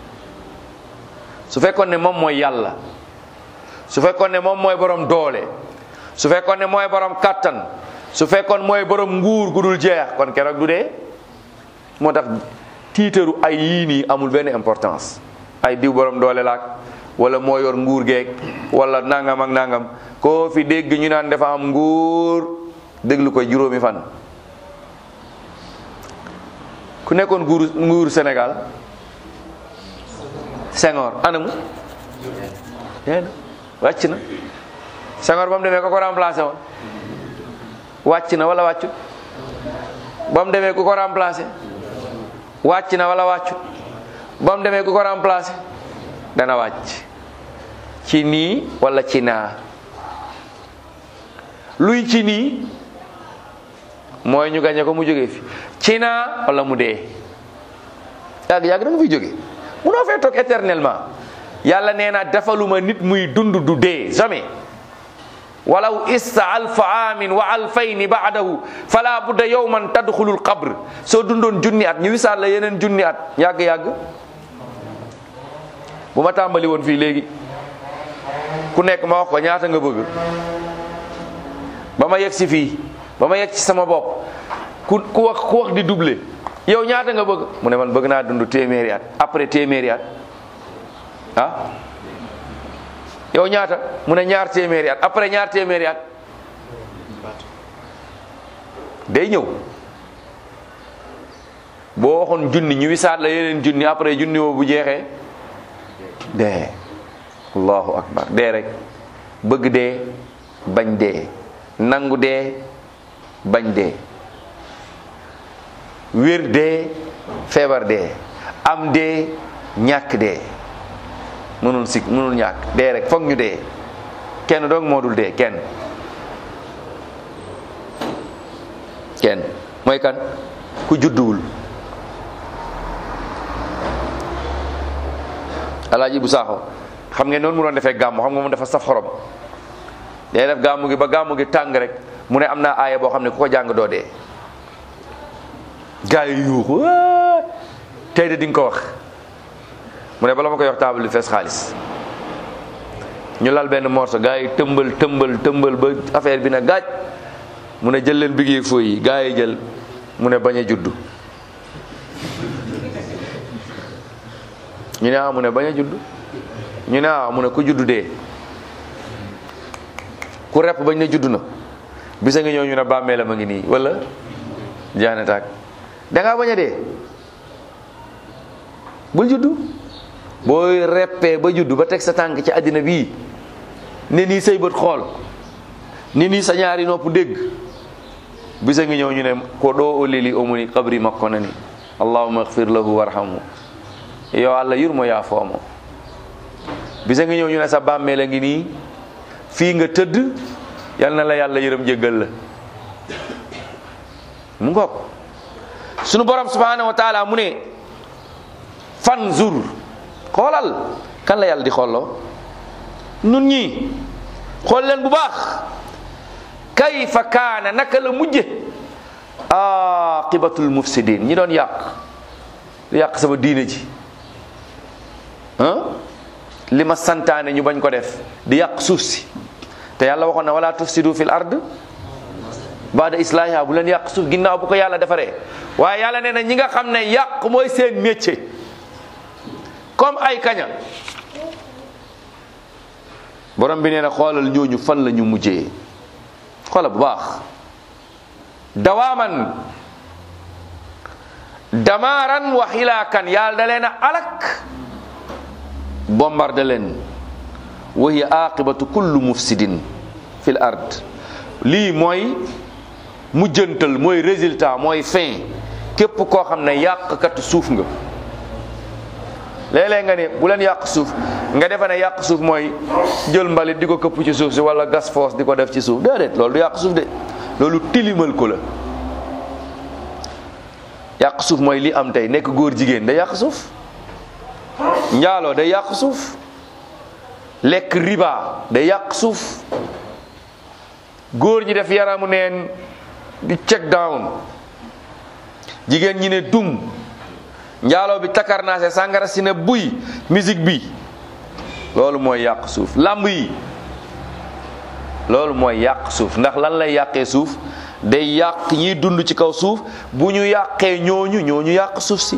su fekkoon ne moom mooy yàlla su fekkoon ne moom mooy borom doole su fekkoon ne mooy borom kàttan su fekkoon mooy borom nguur gu dul jeex kon keroog du dee moo tax tiitaru ay yii nii amul benn importance ay diw borom doole laak wala moo yor nguur geeg wala nangam ak nangam koo fi dégg ñu naan dafa am nguur déglu ko juróomi fan ku nekkoon nguur nguur Sénégal Senghor anamu yéen wàcc na Senghor ba mu demee ko ko remplacé woon wàcc na wala wàccut ba mu demee ku ko remplacé wàcc na wala wàccut ba mu demee ku ko remplacé dana wàcc ci nii wala ci naa luy ci nii mooy ñu gañe ko mu jógee fi ci naa wala mu dee yàgg yàgg da nga fiy jóge munoo fee toog éternellement yàlla nee na defaluma nit muy dund du dee jamais walaw ista alfa aamin wa alfayni baadahu fala budda yowman tadxulul qabr soo dundoon junni at ñu wisaat la yeneen junni at yàgg-yàgg bu ma tàmbali woon fii léegi ku nekk ma wax ko ñaata nga bëgg ba ma yegg si fii ba ma yegg ci sama bopp ku ku wax ku wax di doublé yow ñaata nga bëgg mu ne man bëgg naa dund téeméeri at après téeméeri at ah yow ñaata mu ne ñaar téeméeri at après ñaar téeméeri at day ñëw boo waxoon junni ñu wisaat la yeneen junni après junni woo bu jeexee dee allahu akbar dee rek bëgg dee bañ dee nangu dee bañ dee wér dee feebar dee am dee ñàkk dee mënul sikk mënul ñàkk dee rek foog ñu dee kenn doog moo dul dee kenn kenn mooy kan ku judduwul alaaji bu saaxo xam ngeen noonu mu doon defee gàmmu xam nga moom dafa saf xorom day def gàmmu gi ba gàmmu gi tàng rek mu ne am naa aaya boo xam ne ku ko jàng doo dee gaa yi yuuxu tey de di nga ko wax mu ne bala ma koy wax table bi fees xaalis ñu lal benn morso gaa yi tëmbal tëmbal tëmbal ba affaire bi na gaaj mu ne jël leen bigee fooy yi gaa yi jël mu ne bañ a juddu ñu ne ah mu ne bañ a juddu ñu ne ah mu ne ku juddu dee ku repp bañ ne juddu na bisa nga ñëw ñu ne bàmmeelam a ngi nii wala jaane taag da ngaa bañ a dee bul juddu booy reppee ba juddu ba teg sa tànk ci àddina bii ne nii say bët xool ni nii sa ñaari nopp dégg bisa ngi ñëw ñu ne ko ɗo o leli omoni kabri makko nani allahuma agfir lahu warhamhu yo allah yurmo yaafoomo bisa ngi ñëw ñu ne sa bàmmeel a ngi nii fii nga tëdd yal na la yàlla yërëm jéggal la mu ngoog sunu borom subhanahu wa taala mu ne fanzur xoolal kan la yàlla di xooloo nun ñi xool leen bu baax kayfa kaana naka la mujje aqibatul mufsidin ñi doon yàq di yàq sama diine ji ah li ma santaane ñu bañ ko def di yàq suuf si te yàlla waxoon na wala tufsidu fil ard baada islahiha bu leen yàq suuf ginnaaw bu ko yàlla defaree waaye yàlla nee na ñi nga xam ne yàq mooy seen métier comme ay kaña borom bi nee na xoolal ñooñu fan la ñu mujjee xoolal bu baax dawaaman damaaran wa xilaakan yàlla da leen a alak bombardé leen wa hiya aqibatu kullu mufsidin fil ard lii mooy mujjantal mooy résultat mooy fin képp koo xam ne yàqkat suuf nga léeg-léeg nga ne bu leen yàq suuf nga defe ne yàq suuf mooy jël mbalit di ko këpp ci suuf si wala gas foos di ko def ci suuf déedéet loolu du yàq suuf de loolu tilimal ko la yàq suuf mooy li am tey nekk góor jigéen day yàq suuf njaaloo day yàq suuf lekk riba day yàq suuf góor ñi def yaramu neen di check down jigéen ñi ne dum njaaloo bi takarnaase sàngara si ne buy musique bi loolu mooy yàq suuf làmb yi loolu mooy yàq suuf ndax lan lay yàqee suuf day yàq ñiy dund ci kaw suuf bu ñu yàqee ñooñu ñooñu yàq suuf si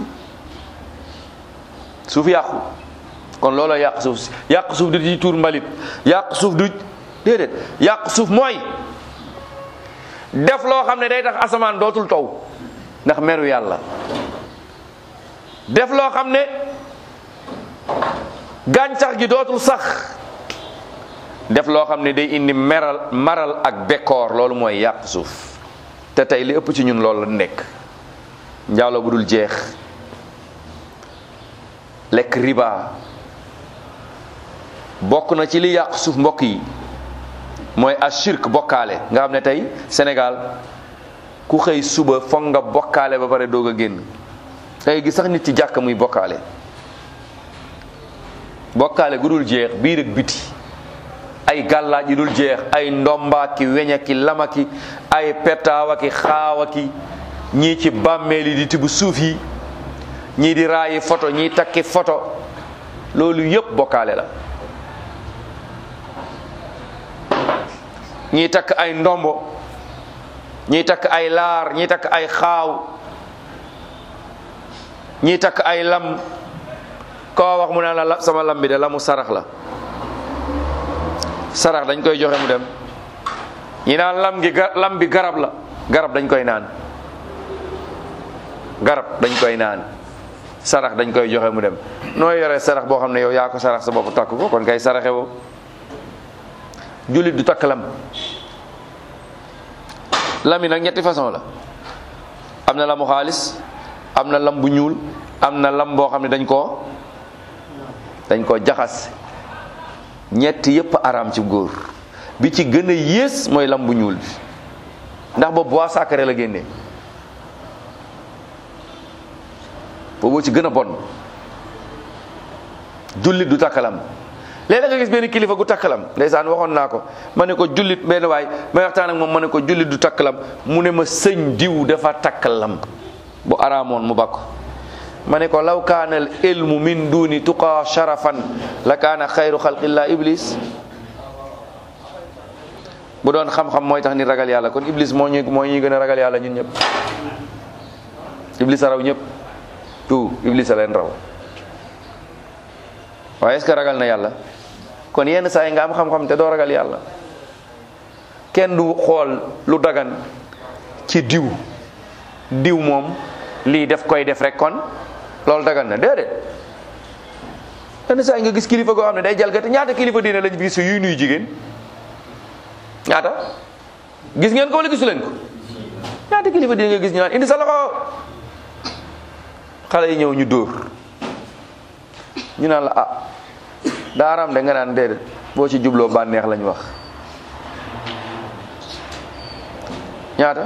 suuf yàqu kon looloo yàq suuf si yàq suuf du di tuur mbalit yàq suuf du déedéet yàq suuf mooy def loo xam ne day tax asamaan dootul taw ndax meru yàlla def loo xam ne gàncax gi dootul sax def loo xam ne day indi meral maral ak bekkoor loolu mooy yàq suuf te tey li ëpp ci ñun loolu la nekk njaaloo bu dul jeex lekk riba bokk na ci li yàq suuf mbokk yi mooy ashirk bokkaale nga xam ne tey Sénégal ku xëy suba foog nga bokkaale ba pare doog a génn tey gi sax nit ci jàkk muy bokkaale bokkaale gu dul jeex biir ak biti ay gàllaaj yu dul jeex ay ndombaaki weñaki lamaki ay petaawaki xaawaki ñii ci bàmmeel yi di tibb suuf yi ñii di raayi photo ñii takki photo loolu yépp bokkaale la ñii takk ay ndombo ñii takk ay laar ñii takk ay xaaw ñii takk ay lam koo wax mu ne la sama lam bi de lamu sarax la sarax dañ koy joxe mu dem ñi naan lam gi lam bi garab la garab dañ koy naan garab dañ koy naan sarax dañ koy joxe mu dem nooy yore sarax boo xam ne yow yaa ko sarax sa bopp takk ko kon kay saraxe woo jullit du takk lam lam yi nag ñetti façon la am na lamu xaalis am na lam bu ñuul am na lam boo xam ne dañ koo dañ koo jaxas ñett yépp araam ci góor bi ci gën a yées mooy lam bu ñuul bi ndax boobu bois sacré la génnee boobu ci gën a bon jullit du takkalam léeg-léeg nga gis benn kilifa gu takkalam ndeysaan waxoon naa ko ma ne ko jullit benn waay may waxtaan ak moom ma ne ko jullit du takkalam mu ne ma sëñ diw dafa takkalam bu araamoon mu bakko ma ne ko law kaana al ilmu min duni tuqa sharafan la kaana xayru xalqillah iblis bu doon xam-xam mooy tax ni ragal yàlla kon iblis moo ñu moo ñuy gën a ragal yàlla ñun ñëpp iblis a raw ñëpp tout iblis a leen raw waaye est-ce que ragal na yàlla kon yenn saa yi nga am xam-xam te doo ragal yàlla kenn du xool lu dagan ci diw diw moom lii def koy def rek kon loolu dagan na déedéet yenn saa yi nga gis kilifa goo xam ne day jalgati ñaata kilifa diine lañ gis yuy nuyu jigéen ñaata gis ngeen ko wala gisu leen ko ñaata kilifa diine nga gis ñu naan indi sa loxo xale yi ñëw ñu dóor ñu naan la ah daaram de nga naan déedéet boo ci jubloo bànneex lañ wax ñaata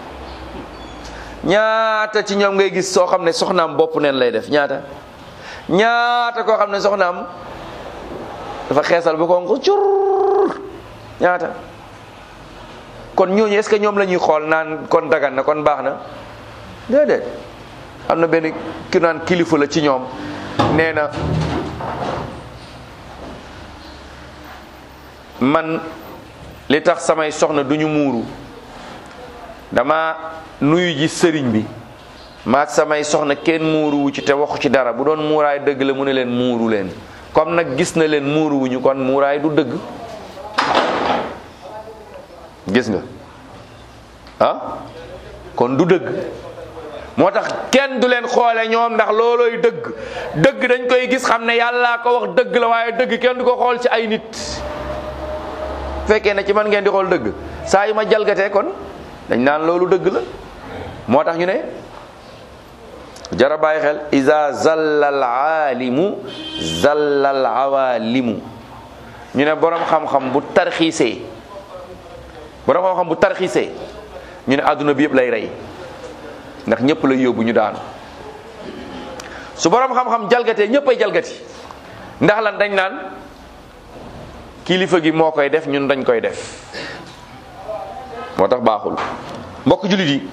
ñaata ci ñoom ngay gis soo xam ne soxnaam bopp neen lay def ñaata ñaata koo xam ne soxnaam dafa xeesal ba ko cur ñaata kon ñooñu est-ce que ñoom la ñuy xool naan kon dagan na kon baax na déedéet am na benn ki naan kilifa la ci ñoom nee na man li tax samay soxna duñu muuru dama nuyu ji sëriñ bi maag samay soxna kenn muuruwu ci te waxu ci dara bu doon muuraay dëgg la mu ne leen muuru leen comme nag gis na leen muuruwuñu kon muuraay du dëgg gis nga ah kon du dëgg moo tax kenn du leen xoole ñoom ndax loolooy dëgg dëgg dañ koy gis xam ne yàllaa ko wax dëgg la waaye dëgg kenn du ko xool ci ay nit fekkee ne ci man ngeen di xool dëgg saa yu ma jalgatee kon dañ naan loolu dëgg la moo tax ñu ne jara bàyyi xel iza zalla al aalimu zalla al awaalimu ñu ne borom xam-xam bu tarxiisee borom xam-xam bu tarxiisee ñu ne àdduna bi yëpp lay rey ndax ñëpp lay yóbbu ñu daanu su borom xam-xam jalgatee ñëpp ay jalgati ndax lan dañ naan kilifa gi moo koy def ñun dañ koy def moo tax baaxul mbokk jullit yi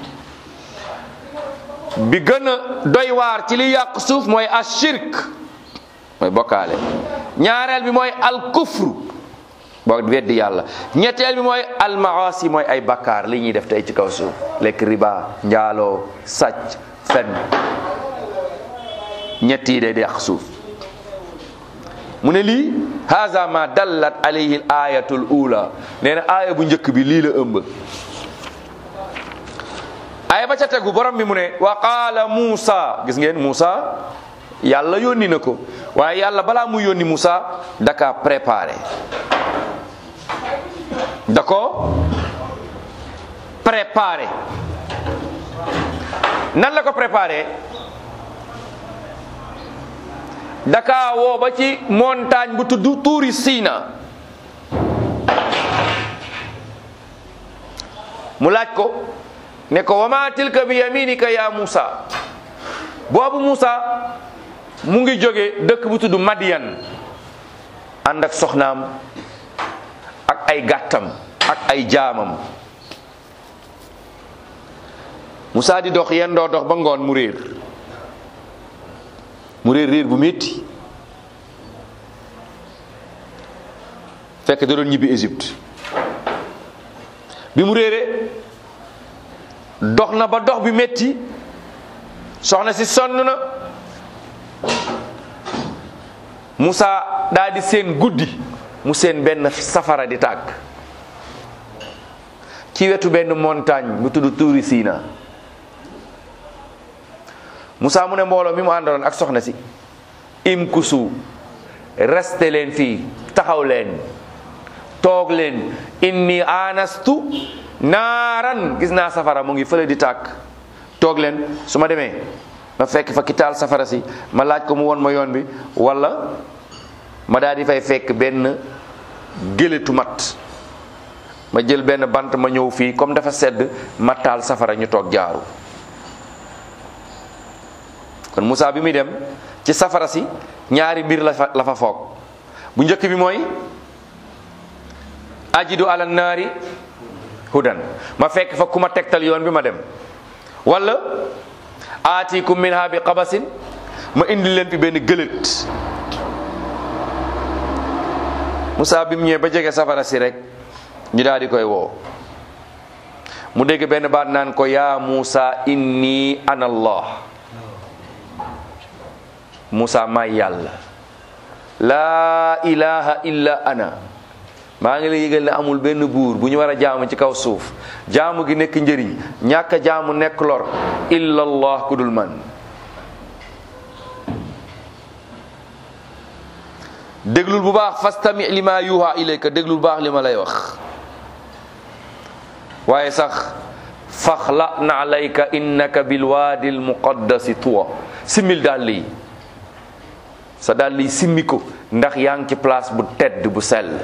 bi gën a doy waar ci li yàq suuf mooy ashirk mooy bokkaale ñaareel bi mooy al kufru boo weddi yàlla ñetteel bi mooy al maasi mooy ay bakkaar li ñuy def tey ci kaw suuf lekk riba njaaloo sàcc fen ñett yi day yàq suuf mu ne lii haza ma dallat alayhi al ayatul ula nee na aaya bu njëkk bi lii la ëmb aaya ba ca tegu borom bi mu ne wa qaala Muusa gis ngeen Muusa yàlla yónni na ko waaye yàlla balaa mu yónni Muusa daka préparé da ko préparé nan la ko préparé daka woo ba ci montagne bu tudd tuuri Siina mu laaj ko ne ko wama tilka bi yaminika ya Musa boobu Musa mu ngi jóge dëkk bu tudd Madiyan ànd ak soxnaam ak ay gàttam ak ay jaamam Musa di dox yendoo dox ba ngoon mu réer mu réer réer bu métti fekk da doon ñibbi Égypte bi mu réeree dox na ba dox bi métti soxna si sonn na Moussa daa di seen guddi mu seen benn safara di tàkk ci wetu benn montagne bu tudd Tuuri Siina Moussa mu ne mbooloo mi mu àndaloon ak soxna si imkusu resté leen fii taxaw leen toog leen inni anastu naaran gis naa safara mu ngi fële di tàkk toog leen su ma demee ma fekk fa ki taal safara si ma laaj ko mu won ma yoon bi wala ma daal di fay fekk benn gélétu mat ma jël benn bant ma ñëw fii comme dafa sedd ma taal safara ñu toog jaaru kon Moussa bi muy dem ci safara si ñaari mbir la fa la fa foog bu njëkk bi mooy ajidu ala naari hudan ma fekk fa ku ma tegtal yoon bi ma dem wala aatikum minha bi qabasin ma indi leen fi benn gëlët Moussa bi mu ñëwee ba jege safara si rek ñu daal di koy woo mu dégg benn baat naan ko yaa Moussa inni ana allah Moussa maay yàlla laa ilaha illa ana maa ngi lay yëgal ne amul benn buur bu ñu war a jaamu ci kaw suuf jaamu gi nekk njëriñ ñàkk a jaamu nekk lor illallah ku dul man déglul bu baax fastami lima yuha ilayka déglul bu baax li ma lay wax waaye sax faxla na alayka innaka bilwaadi almuqaddasi tuwa simmil dàll yi sa dàll yi simmi ko ndax yaa ngi ci place bu tedd bu sell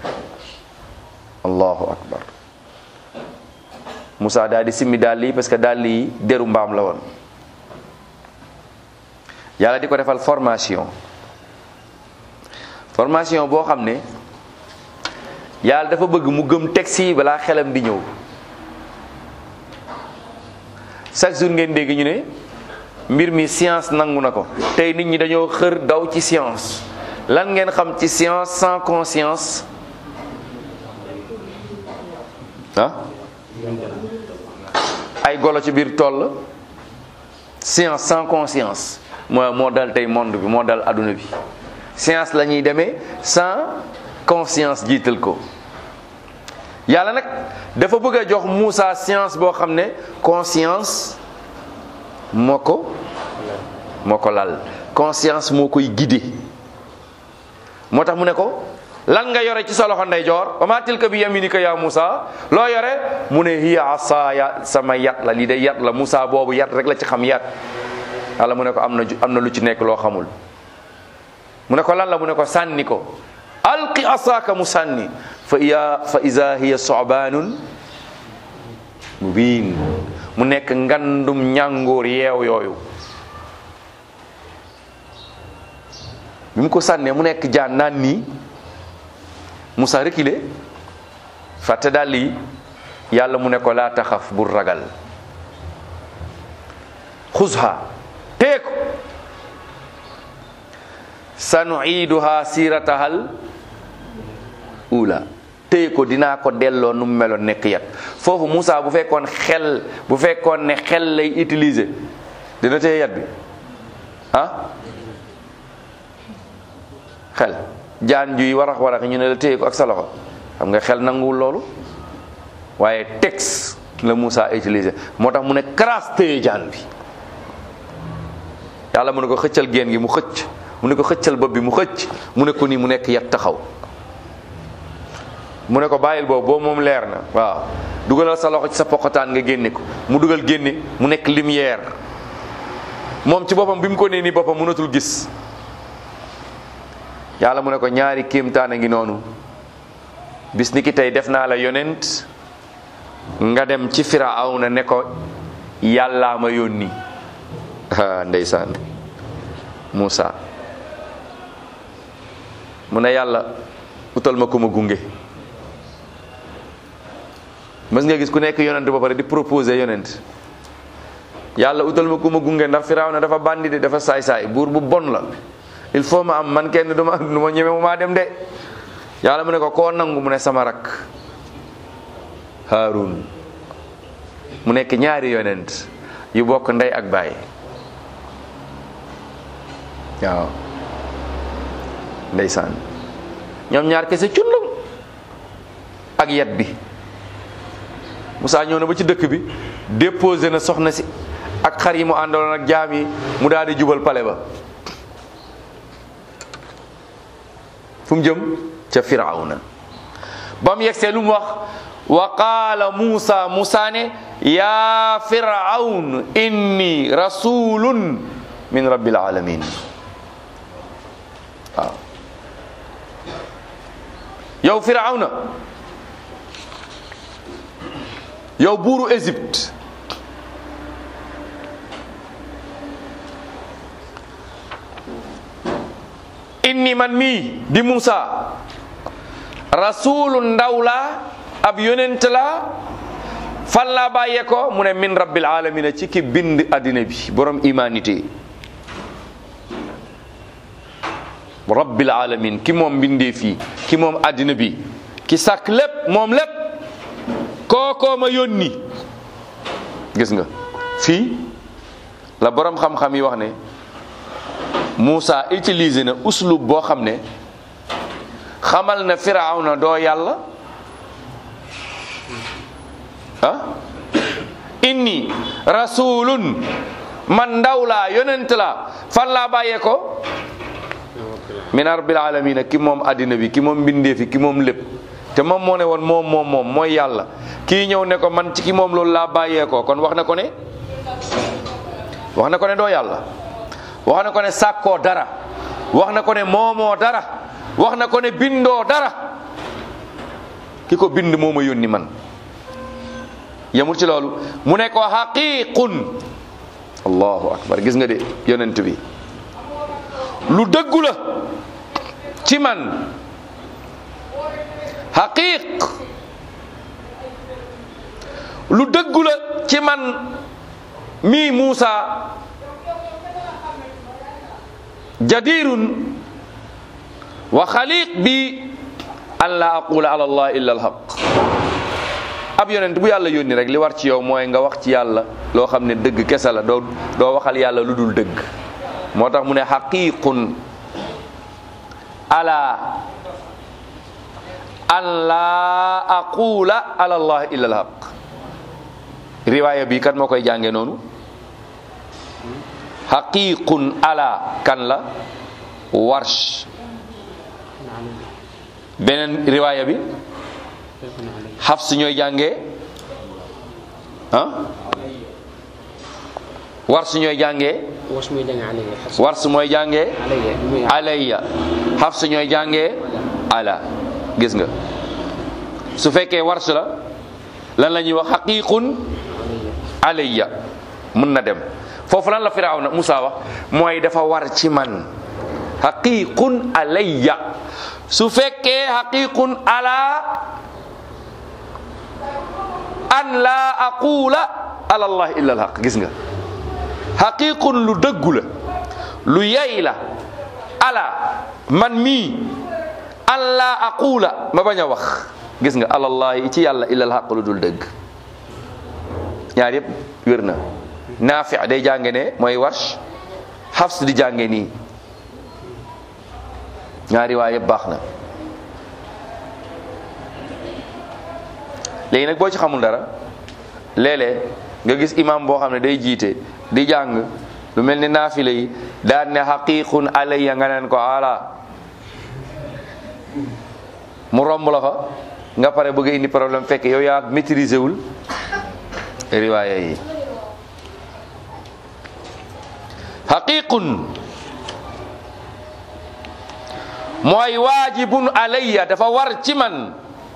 allahu akbar Moussa daal di simmi dàll yi parce que dàll yi deru mbaam la woon yàlla di ko defal formation formation boo xam ne yàlla dafa bëgg mu gëm texte yi balaa xelam di ñëw chaque jour ngeen dégg ñu ne mbir mi science nangu na ko tey nit ñi dañoo xër daw ci science lan ngeen xam ci science sans conscience ah ay golo ci biir tool science sans conscience moo moo dal tey monde bi moo dal adduna bi science la ñuy demee sans conscience jiital ko yàlla nag dafa bëgg a jox Moussa science boo xam ne conscience moo ko moo ko lal conscience moo koy guider moo tax mu ne ko lan nga yore ci sa loxo ndeyjoor wa maa tilka bi yaminika ya Moussa loo yore mu ne hiya asaaya sama yat la lii de yat la Moussa boobu yat rek la ci xam yat yàlla mu ne ko am na am na lu ci nekk loo xamul mu ne ko lan la mu ne ko sànni ko alqi asaaka mu sànni fa iya fa iza hiya sobaanun mubiin mu nekk ngandum ñàngoor yeew yooyu bi mu ko sànnee mu nekk jaan naan nii Moussa reculé fàtte dàll yi yàlla mu ne ko laa taxaf bul ragal xuzha teeku sanuiduha siratahal ula téye ko dinaa ko delloo nu mu meloon nekk yat foofu Moussa bu fekkoon xel bu fekkoon ne xel lay utiliser dina téye yat bi ah xel jaan juy warax warax ñu ne la téye ko ak sa loxo xam nga xel nanguwul loolu waaye texte la Moussa utiliser moo tax mu ne karaas téye jaan bi yàlla mu ne ko xëccal génn gi mu xëcc mu ne ko xëccal bopp bi mu xëcc mu ne ko nii mu nekk yat taxaw mu ne ko bàyyil boobu boobu moom leer na waaw dugalal sa loxo ci sa poqataan nga génne ko mu dugal génne mu nekk lumière moom ci boppam bi mu ko nee nii boppam mënatul gis yàlla mu ne ko ñaari kéemtaan a ngi noonu bis ni ki tey def naa la yonent nga dem ci Firawna ne ko yàllaa ma yónni ah ndeysaan Moussa mu ne yàlla utal ma ko ma gunge mës nga gis ku nekk yonent ba pare di proposer yonent yàlla utal ma ko ma gunge ndax Firawna dafa bandi de dafa saay-saay buur bu bon la il faut ma am man kenn du ma du ma ñeme mu maa dem de yàlla mu ne ko koo nangu mu ne sama rak Haarun mu nekk ñaari yonent yu bokk ndey ak baay waaw ndeysaan ñoom ñaar kese cundum ak yat bi Moussa ñëw na ba ci dëkk bi déposé na soxna si ak xar yi mu àndaloon ak jaam yi mu daal di jubal pale ba fu mu jëm ca firawna ba mu yegsee lu mu wax wa qaala Moussa Moussa ne yaa firawn inni rasulun min rabbil alamin waaw yow firawna yow buuru Égypte inni man mii di Moussa rasulu ndaw la ab yonent la fan laa bàyyee ko mu ne min rabbil alamina ci ki bind addina bi borom humanité rabbil alamin ki moom bindee fii ki moom addina bi ki sàkk lépp moom lépp kookoo ma yónni gis nga fii la borom xam-xam yi wax ne Moussa utilisé na uslub boo xam ne xamal na firawna doo yàlla ah inni rasulun man ndaw laa yonent laa fan laa bàyyee ko min rabbil alamina ki moom addina bi ki moom mbindeefi ki moom lépp te moom moo ne woon moom moom moom mooy yàlla kii ñëw ne ko man ci ki moom loolu laa bàyyee ko kon wax na ko ne wax na ko ne doo yàlla wax na ko ne sàkkoo dara wax na ko ne moomoo dara wax na ko ne bindoo dara ki ko bind moo ma yónni man yemul ci loolu mu ne ko xaqiqun allahu akbar gis nga de yonent bi lu dëggu la ci man xaqiq lu dëggu la ci man mii Muusa jadirun wa xaliq bi an la aqula ala allah illa alhaq ab yonent bu yàlla yónni rek li war ci yow mooy nga wax ci yàlla loo xam ne dëgg kese la doo doo waxal yàlla lu dul dëgg moo tax mu ne xaqiqun ala an la aqula ala allah illa alhaq riwaaya bi kan moo koy jànge noonu xaqiqun ala kan la warsh beneen riwaaya bi xafs ñooy jàngee ah warsh ñooy jàngee wash muy jàng alayya xafs warsh mooy jàngee alayya muy alayya xafs ñooy jàngee ala gis nga su fekkee warsh la lan la ñuy wax xaqiqun alayya mun na dem foofu lan la firawna Musa wax mooy dafa war ci man xaqiqun alayya su fekkee xaqiqun ala an la aqula ala allah illa alhaq gis nga xaqiqun lu dëggu la lu yay la ala man mii an la aqula ma bañ a wax gis nga alallahi ci yàlla illa alhaq lu dul dëgg ñaar yëpp wér na naafi day jànge ne mooy warsh xafs di jànge nii ñaari waa yëpp baax na léegi nag boo ci xamul dara léeg-léeg nga gis imam boo xam ne day jiite di jàng lu mel ni naafile yi daan ne xaqiqun alayya nga neen ko ala mu romb la fa nga pare bëgg a indi problème fekk yow yaa maîtriser wul riwaaya yi xaqiqun mooy waajibun alayya dafa war ci man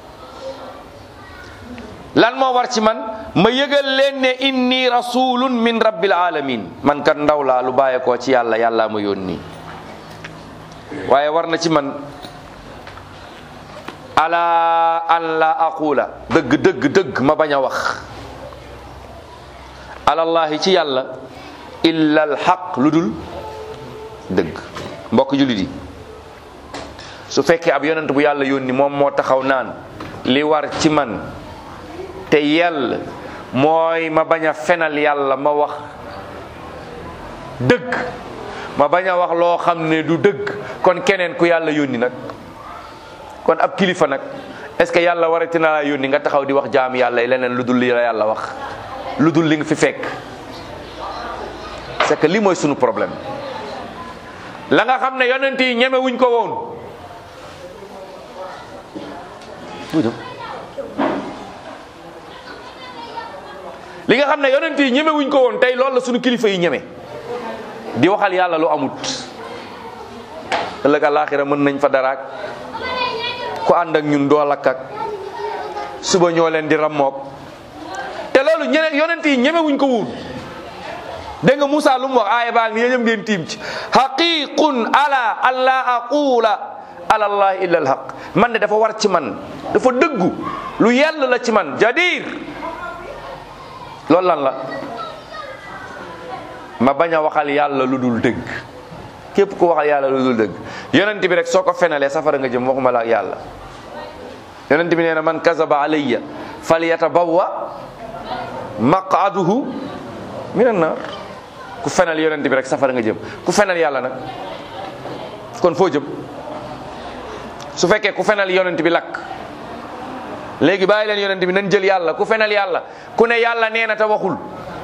lan moo war ci man ma yëgal leen ne inni rasulun min rabbil alamin man kat ndaw laa lu bàyyeekoo ci yàlla yàllaa ma yónni waaye war na ci man ala an la aqula dëgg dëgg dëgg ma bañ a wax alallahi ci yàlla illa alxaq lu dul dëgg mbokk jullit yi su fekkee ab yonent bu yàlla yónni moom moo taxaw naan li war ci man te yell mooy ma bañ a fenal yàlla ma wax dëgg ma bañ a wax loo xam ne du dëgg kon keneen ku yàlla yónni nag kon ab kilifa nag est ce que yàlla warati na laa yónni nga taxaw di wax jaam yàlla yi leneen lu dul li la yàlla wax lu dul li nga fi fekk c'est que lii mooy sunu problème la nga xam ne yonent yi ñeme wuñ ko woon li nga xam ne yonent yi ñeme wuñ ko woon tey loolu la sunu kilifa yi ñeme di waxal yàlla lu amut ëllëg àllaaxira mën nañ fa daraak ku ànd ak ñun doo lakk ak suba ñoo leen di rammoog te loolu ñene yonent yi ñeme wuñ ko woon dégg nga Moussa lu mu wax aaya baa ngi yéen ngeen tiim ci haqiqun ala alla aqula ala allah illa alhaq man de dafa war ci man dafa dëggu lu yell la ci man jadir loolu lan la ma bañ a waxal yàlla lu dul dëgg képp ku waxal yàlla lu dul dëgg yonent bi rek soo ko fenalee safara nga jëm waxuma la ak yàlla yonent bi nee na man kazaba alayya falyatabawwa maqaduhu minan nar ku fenal yonent bi rek safara nga jëm ku fenal yàlla nag kon foo jëm su fekkee ku fenal yonent bi lakk léegi bàyyi leen yonent bi nañ jël yàlla ku fenal yàlla ku ne yàlla nee na te waxul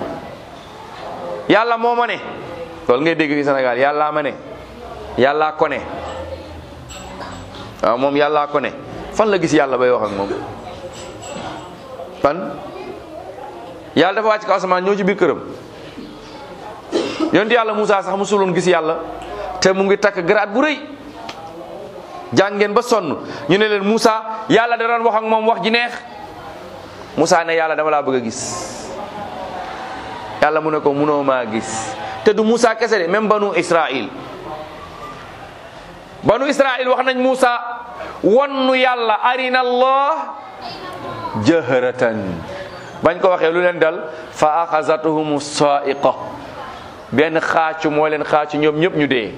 yàlla moo ma ne loolu ngay dégg fi Sénégal yàllaa ma ne yàllaa ko ne waaw moom yàllaa ko ne fan la gis yàlla bay wax ak moom fan yàlla dafa wàcc ko asamaan ñëw ci biir këram yonent yàlla Moussa sax musuloon gis yàlla te mu ngi takk grade bu rëy jàngeen ba sonn ñu ne leen Moussa yàlla da doon wax ak moom wax ji neex Moussa ne yàlla dama laa bëgg a gis yàlla mu ne ko munoo maa gis te du Moussa kese de même banu Israil banu Israil wax nañ Moussa wannu yàlla arina allah jahratan bañ ko waxee lu leen dal fa axazatuhum saiqa benn xaacu moo leen xaacu ñoom ñëpp ñu dee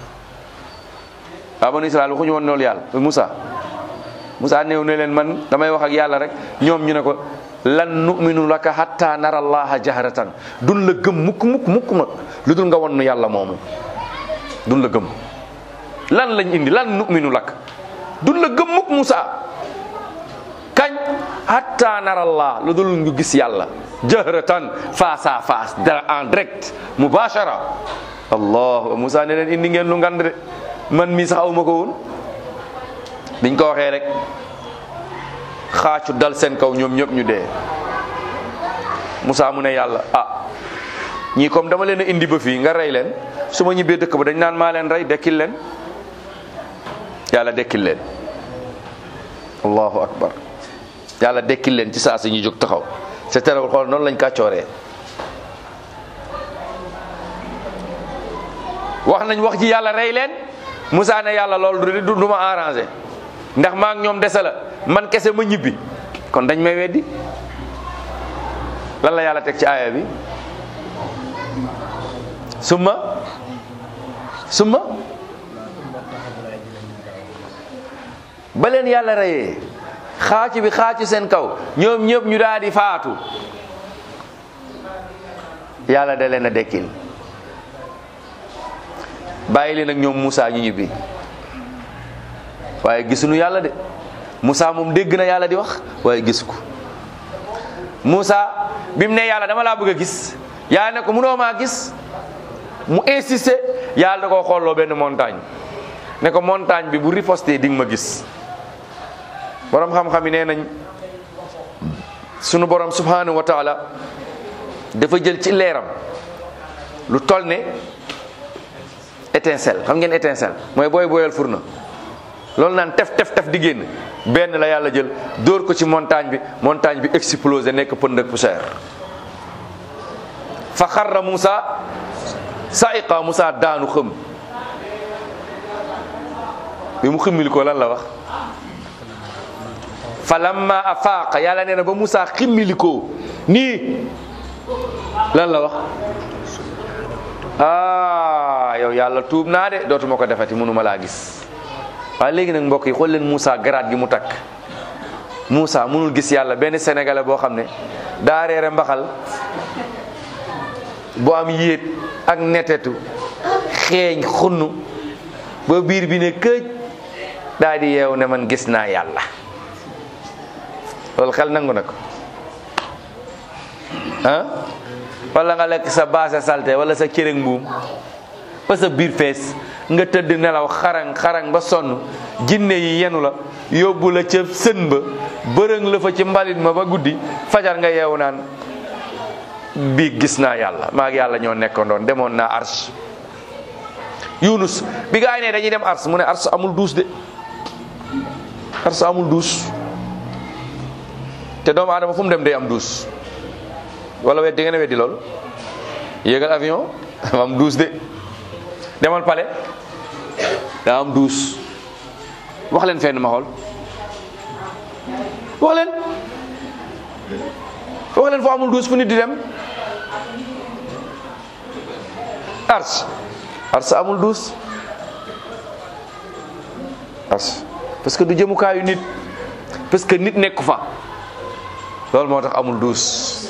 waa banu Israil waxuñu woon loolu yàlla Moussa Moussa néew ne leen man damay wax ak yàlla rek ñoom ñu ne ko lan nu'minu laka hatta nara allaha jahratan dun la gëm mukk mukk mukk nag lu dul nga wonnu yàlla moomu dun la gëm lan lañ indi lan nu'minu lak dun la gëm mukk Moussa kañ hatta nara allah lu dul ñu gis yàlla jahratan face à face en direct mubashara allah Moussa ne leen indi ngeen lu ngand de man mii sax awma ko woon biñ ko waxee rek xaacu dal seen kaw ñoom ñëpp ñu dee Moussa mu ne yàlla ah ñii comme dama leen a indi ba fii nga rey leen su ma ñibbee dëkk ba dañ naan maa leen rey dekkil leen yàlla dekkil leen allahu akbar yàlla dekkil leen ci saa si ñu jóg taxaw c'est terewul xool noonu lañ kàccooree wax nañ wax ji yàlla rey leen Moussa ne yàlla loolu du du ma arrangé ndax maa ngi ñoom dese la man kese ma ñibbi kon dañ may weddi lan la yàlla teg ci aaya bi summa summa ba leen yàlla reyee xaacu bi xaacu seen kaw ñoom ñëpp ñu daal di faatu yàlla da leen a dekkil bàyyi leen ak ñoom Moussa ñu ñibbi waaye gisuñu yàlla de Moussa moom dégg na yàlla di wax waaye gis ko Moussa bi mu ne yàlla dama laa bëgg a gis yàlla ne ko munoo maa gis mu insisté yàlla da koo xooloo benn montagne ne ko montagne bi bu riposté di nga ma gis borom xam-xam yi nee nañ sunu borom subhanahu wa taala dafa jël ci leeram lu toll ne étincelle xam ngeen étincelle mooy booy booyal furna loolu naan tef tef tef di génn benn la yàlla jël dóor ko ci montagne bi montagne bi explosé nekk pënd ak poussière fa xarra Moussa saiqa Moussa daanu xëm bi mu ximmili ko lan la wax fa lamma afaaqa yàlla nee na ba Moussa ximmili ko nii lan la wax ah yow yàlla tuub naa de dootuma ko defati mënuma laa gis waaye léegi nag mbokk yi xool leen Moussa garaat gi mu takk Moussa mënul gis yàlla benn sénégalais boo xam ne daa reere mbaxal bu am yéet ak netetu xeeñ xunnu ba biir bi ne këj daa di yeew ne man gis naa yàlla loolu xel nangu na ko ah wala nga lekk sa baase salte wala sa cërëg mbuum ba sa biir fees nga tëdd nelaw xarang xarang ba sonn jinne yi yenu la yóbbu la ca sën ba bërëng la fa ci mbalit ma ba guddi fajar nga yeewu naan bii gis naa yàlla maag yàlla ñoo nekkandoon demoon naa ars yunus bi gaa yi ne dañuy dem ars mu ne ars amul duus de ars amul duus te doomu aadama fu mu dem day am duus wala weddi ngeen weddi loolu yéegal avion dafa am duus de demal pale daa am duus wax leen fenn ma xool wax leen wax leen foo amul duus fu nit di dem ars ars amul duus ars parce que du jëmukaayu nit parce que nit nekku fa loolu moo tax amul duus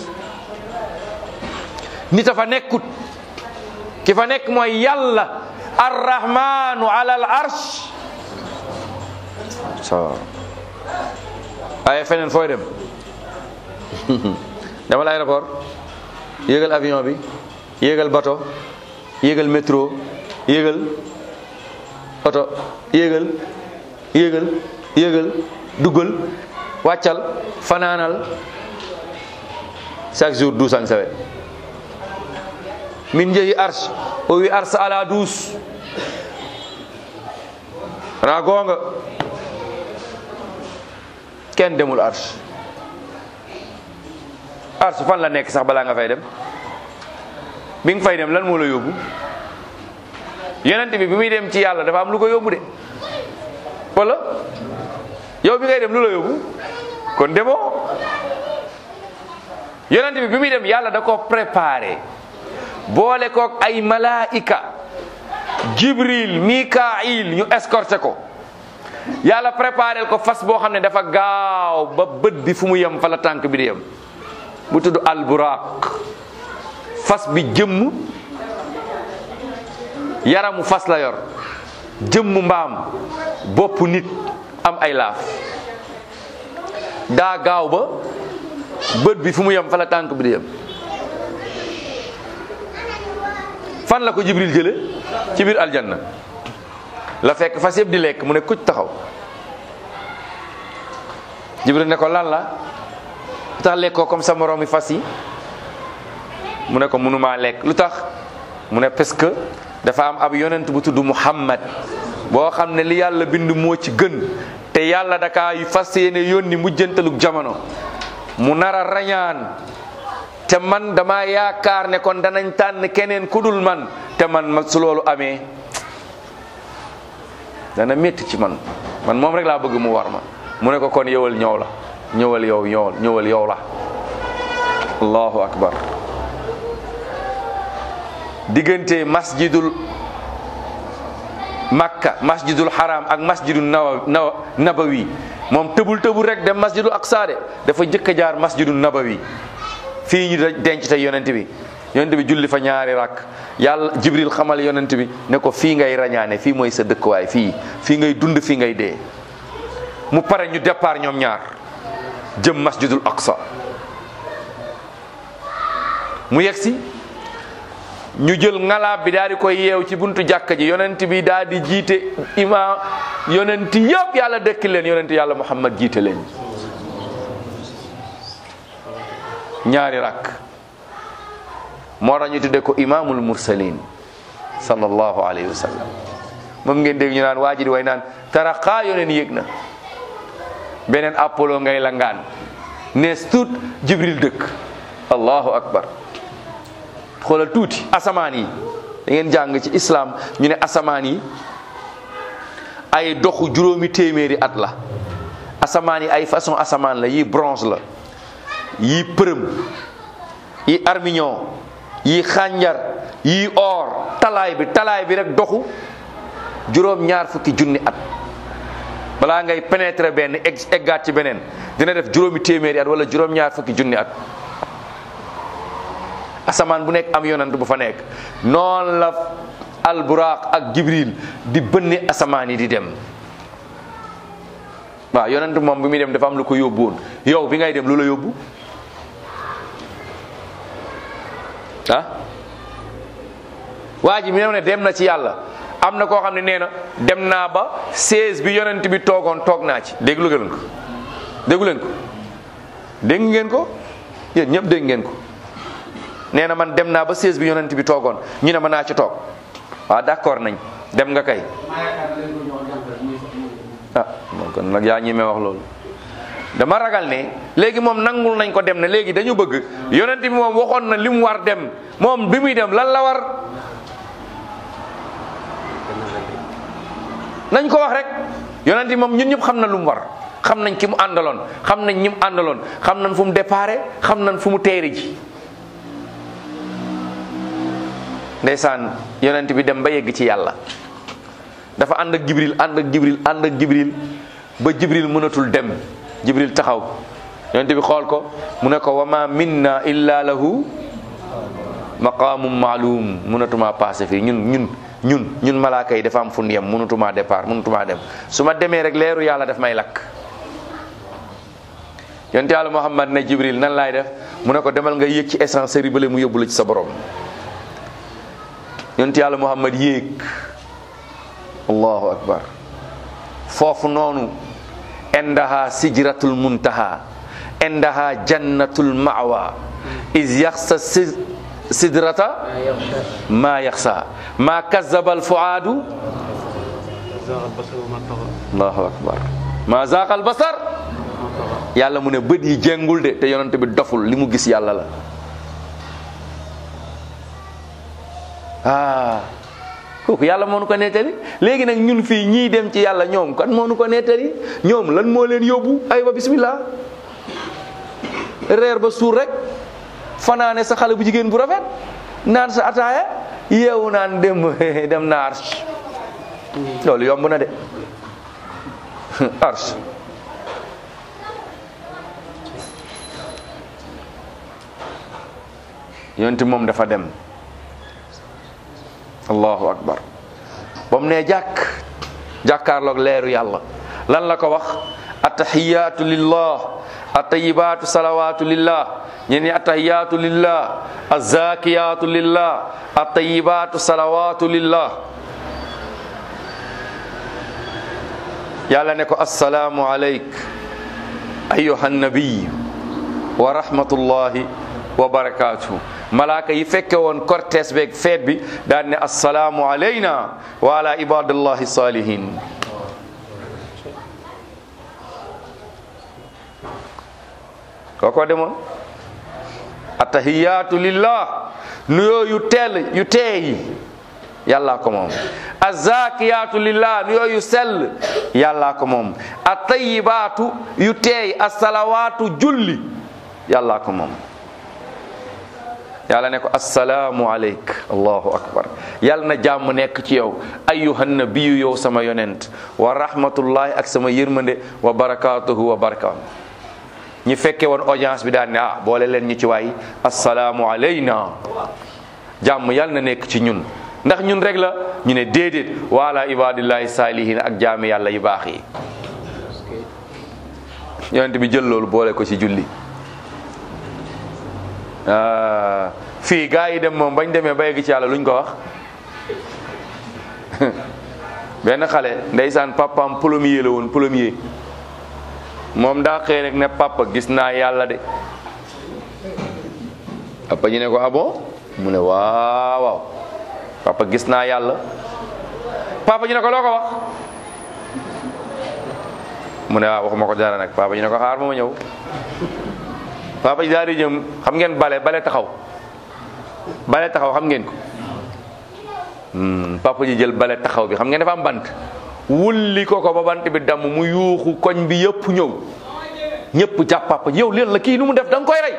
nit a fa nekkut ki fa nekk mooy yàlla arrahmanu ala al arsh so ay feneen fooy dem demal aéroport yéegal avion bi yéegal bato yéegal métro yéegal oto yéegal yéegal yéegal duggal wàccal fanaanal chaque jour duusan sawe min jeeyi arsh o wi ars ala duus xanaa goonga kenn demul arsh arsh fan la nekk sax balaa nga fay dem bi nga fay dem lan moo la yóbbu yonent bi bi muy dem ci yàlla dafa am lu ko yóbbu de wala yow bi ngay dem lu la yóbbu kon demoo yonent bi bi muy dem yàlla da ko préparé boole kook ay malaika jibril mikail ñu escorté ko yàlla préparé ko fas boo xam ne dafa gaaw ba bët bi fu mu yem fa la tànk bi di yem bu tudd alburaq fas bi jëmm yaramu fas la yor jëmm mbaam bopp nit am ay laaf daa gaaw ba bët bi fu mu yem fa la tànk bi di yem fan la ko jibril jële ci biir aljanna la fekk fas yëpp di lekk mu ne kuc taxaw jibril ne ko lan la lu tax lekkoo comme sa moroomi fas yi mu ne ko mënumaa lekk lu tax mu ne parce que dafa am ab yonent bu tudd muhammad boo xam ne li yàlla bind moo ci gën te yàlla dakaa fas yéene yónni mujjantalug jamono mu nar a rañaan te man dama yaakaar ne kon danañ tànn keneen ku dul man te man ma su loolu amee dana métti ci man man moom rek laa bëgg mu war ma mu ne ko kon yowal ñëw la ñëwal yow ñëwal ñëwal yow la allahu akbar diggante masjidul makka masjidul haram ak masjidul nawa nawa nabawi moom tëbul tëbul rek dem masjidul aqsa de dafa jëkk a jaar masjidul nabawi fii ñu denc tey yonent bi yonent bi julli fa ñaari rakk yàlla jibril xamal yonent bi ne ko fii ngay rañaane fii mooy sa dëkkuwaay fii fii ngay dund fii ngay dee mu pare ñu départ ñoom ñaar jëm masjidul aqsa mu yegsi ñu jël ngalaab bi daal di koy yeew ci buntu jàkka ji yonent bi daal di jiite imaam yonent yëpp yàlla dëkk leen yonent yàlla muhammad jiite leen ñaari rakk moo tax ñu tudde ko imaamul mursalin sallallahu alayhi wa sallam moom ngeen dégg ñu naan waa ji di way naan taraxaa yoneen yéeg na beneen apollo ngay la ngaan nees tuut jibril dëkk allahu akbar xoolal tuuti asamaan yi da ngeen jàng ci islam ñu ne asamaan yi ay doxu juróomi téeméeri at la asamaan yi ay façon asamaan la yii bronze la yii përëm yii armignon yii xànjar yii or talaay bi talaay bi rek doxu juróom ñaar fukki junni at balaa ngay pénétrer benn egg eggaat ci beneen dina def juróomi téeméeri at wala juróom ñaar fukki junni at asamaan bu nekk am yonant bu fa nekk noonu la alburaq ak jibril di bënni asamaan yi di dem waaw yonent moom bi muy dem dafa am lu ko yóbbu woon yow bi ngay dem lu la yóbbu ah waa ji mi ne dem na ci yàlla am na koo xam ne nee na dem naa ba 16 bi yonent bi toogoon toog naa ci déglu ngeen ko déglu leen ko dégg ngeen ko yéen ñëpp dégg ngeen ko nee na man dem naa ba 16 bi yonent bi toogoon ñu ne ma naa ci toog waaw d'accord nañ dem nga kay ah moom kon nag yaa ñemee wax loolu dama ragal ne léegi moom nangul nañ ko dem ne léegi dañu bëgg yonent bi moom waxoon na li mu war dem moom bi muy dem lan la war nañ ko wax rek yonent bi moom ñun ñëpp xam na lu mu war xam nañ ki mu àndaloon xam nañ ñi mu àndaloon xam nañ fu mu déparé xam nañ fu mu teeri ji ndeysaan yonent bi dem ba yegg ci yàlla dafa ànd ak jibril ànd ak jibril ànd ak jibril ba jibril mënatul dem jibril taxaw yonent bi xool ko mu ne ko wa ma minna illa lahu maqaamum maalum mënatuma passé fii ñun ñun ñun ñun malaaka yi dafa am fu ñu yem mënutumaa départ mënutumaa dem su ma demee rek leeru yàlla daf may lakk yonte yàlla Muhammad ne Jibril nan laay def mu ne ko demal nga yéeg ci essencerie bële mu yóbbu la ci sa borom yonte yàlla Muhammad yéeg allahu akbar foofu noonu indaha sijratul muntaha indaha jannatul mawa is yaxsa si- sidrata maa yaxsha ma yaxsa ma kazaba al fuaadu zaaqa basaru ma taxa allahu akbar ma zaaqa al basar ma taxa yàlla mu ne bët yi jéngul de te yonent bi doful li mu gis yàlla la ah kooku yàlla moo nu ko nettali léegi nag ñun fii ñii dem ci yàlla ñoom kan moo nu ko nettali ñoom lan moo leen yóbbu aywa bismillah reer ba suur rek fanaane sa xale bu jigéen bu rafet naan sa ataaya yeewu naan dem dem na arsh loolu yomb na de arsh yonti moom dafa dem allahu akbar ba mu ne jàkk jàkkaarloog leeru yàlla lan la ko wax attahiyaatu lillah attayibaatu salawaatu lillah ñen ñi attahiyaatu lillah azzakiyaatu lillah attayibaatu salawaatu lillah yàlla ne ko assalaamu alayk ayuha nabiy wa rahmatullahi wa barakatuhu malaaka yi fekke woon cortège beeg feet bi daan ne assalaamu alayna wa ala ibadillahi salihin kooko demoon attahiyatu lillah nuyoo yu teel yu teey yàllaa ko moom azakiyatu lillah nuyoo yu sell yàllaa ko moom attayibaatu yu teey asalawaatu julli yàllaa ko moom yàlla ne ko assalaamu aleyk allahu akbar yàlla na jàmm nekk ci yow ayyuhan nabiyu yow sama yonent wa rahmatullahi ak sama yërmande wa barakatuhu wa barakaam ñi fekke woon audience bi daan ne ah boole leen ñu ci waay assalaamu alayna jàmm yàlla na nekk ci ñun ndax ñun rek la ñu ne déedéet waala ibadillahi saalihin ak jaami yàlla yu baax yi yonent bi jël loolu boole ko ci julli ah, fii gaa yi dem moom bañ demee ba yegg ci yàlla luñ ko wax benn xale ndeysaan papaam plombier la woon plombier moom daa xëy rek ne papa gis naa yàlla de papa ñu ne ko ah bon mu ne waaw waaw papa gis naa yàlla papa ñu ne ko loo ko wax mu ne waaw waxuma ko dara nag papa ñu ne ko xaar ma ma ñëw papa ji daal di jëm xam ngeen bale bale taxaw bale taxaw xam ngeen ko Hmm, papa ji jël bale taxaw bi xam ngeen dafa am bant wulli ko ko ba bant bi damm mu yuuxu koñ bi yëpp ñëw ñëpp jàpp papa ji yow leen la kii nu mu def da nga koy rey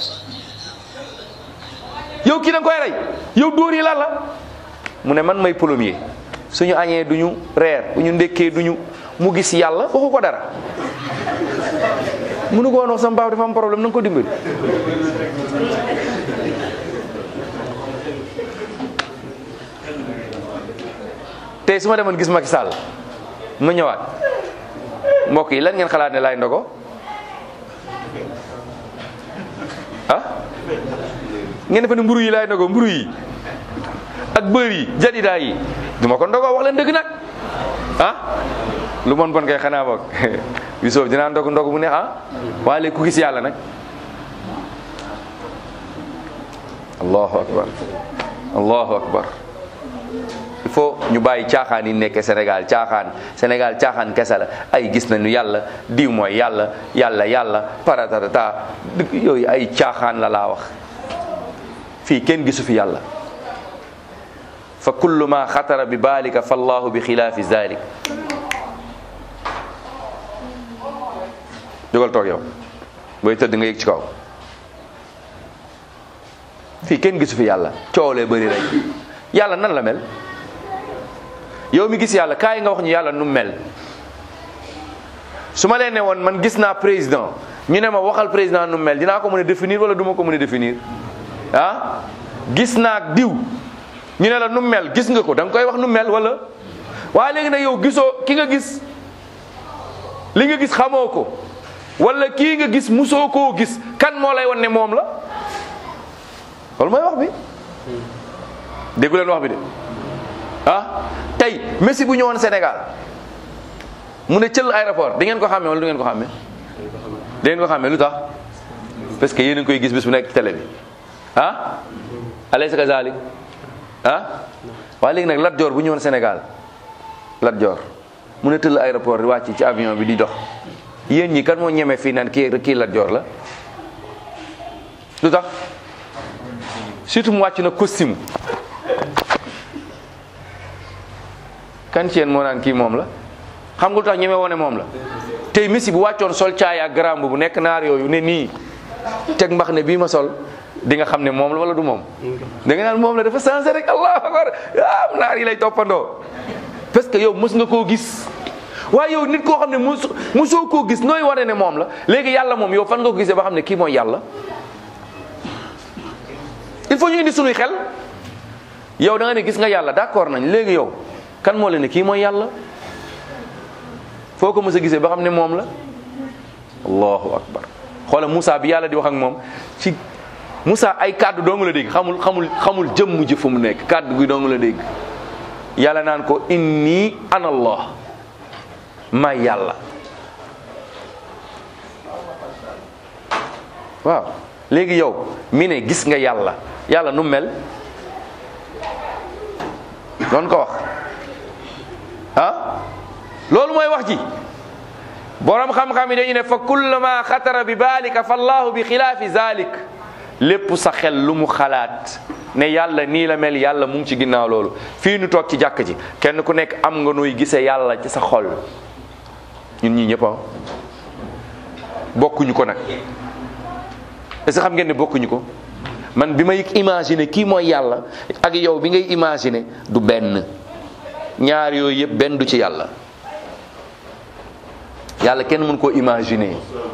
yow kii da nga koy rey yow dóor yi lan la mu ne man may plombier suñu añee duñu reer bu ñu ndékkee duñu mu gis yàlla waxu ko dara munu ko woon wax sama papa dafa am problème na nga ko dimbali tey su ma demoon gis Macky Sall ma ñëwaat mbokk yi lan ngeen xalaat ne laay ndogo ah ngeen defe ne mburu yi laay ndogo mburu yi ak bër yi jadidaa yi du ma ko ndogo wax leen dëgg nag ah lu mon bon kay xanaa boog Yusuf dinaa ndog ndog mu ne ah waaye léegi ku gis yàlla nag allahu akbar allahu akbar il faut ñu bàyyi caaxaan yi nekkee Sénégal caaxaan Sénégal caaxaan kese la ay gis nañu yàlla diw mooy yàlla yàlla yàlla paratata dëgg yooyu ay caaxaan la laa wax fii kenn gisu fi yàlla fa kullu ma xatara bi baalika fa allahu bi xilaafi zalik jógal toog yow booy tëdd nga yëg ci kaw fii kenn gisu fi yàlla coow lee bëri rek yàlla nan la mel yow mi gis yàlla kaay nga wax ñu yàlla nu mel su ma leen ne woon man gis naa président ñu ne ma waxal président nu mel dinaa ko mën a définir wala du ma ko mën a définir ah gis naa diw ñu ne la nu mel gis nga ko da nga koy wax nu mel wala waaye léegi nag yow gisoo ki nga gis li nga gis xamoo ko wala kii nga gis musoo koo gis kan moo lay wan ne moom la loolu mooy wax bi déggu leen wax bi de ah tey Messi bu ñëwoon Sénégal mu ne cël aéroport di ngeen ko xàmmee wala du ngeen ko xàmmee di ngeen ko xàmmee lu tax parce que yéen a ngi koy gis bis bu nekk ci télé bi ah alaysa kazalik ah waaye léegi nag Lat Joor bu ñëwoon Sénégal Lat Joor mu ne tëll aéroport di wàcc ci avion bi di dox yéen ñi kan moo ñeme fii naan kii kii Lat Joor la lu tax surtout mu wàcc na costume kan ci yéen moo naan kii moom la xam nga lu tax ñeme woone moom la tey Messi bu wàccoon sol caaya ak garamb bu nekk naar yooyu ne nii teg mbax ne bii ma sol di nga xam ne moom la wala du moom da nga naan moom la dafa changé rek allahu akbar ah naar yi lay toppandoo parce que yow mës nga koo gis waaye yow nit koo xam ne mos mosoo koo gis nooy wane ne moom la léegi yàlla moom yow fan nga ko gisee ba xam ne kii mooy yàlla il faut ñu indi sunuy xel yow da nga ne gis nga yàlla d'accord nañ léegi yow kan moo leen ne kii mooy yàlla foo ko mës a gisee ba xam ne moom la allahu akbar xoola Moussa bi yàlla di wax ak moom ci Moussa ay kàddu dong la dégg xamul xamul xamul jëmm ji fu mu nekk kàddu gi dong la dégg yàlla naan ko inni ana allah may yàlla waaw léegi yow mi ne gis nga yàlla yàlla nu mel doon ko wax ah loolu mooy wax ji borom xam-xam yi dañu ne fa kullama xatara bi baalika fa allahu bi xilaafi zalik lépp sa xel lu mu xalaat ne yàlla nii la mel yàlla mu ngi ci ginnaaw loolu fii nu toog ci jàkk ji kenn ku nekk am nga nooy gisee yàlla ci sa xol ñun ñii ñëpp bokkuñu ko nag est-ce que xam ngeen ne bokkuñu ko man bi may imaginer kii mooy yàlla ak yow bi ngay imaginer du benn ñaar yooyu yëpp benn du ci yàlla yàlla kenn mën koo imaginer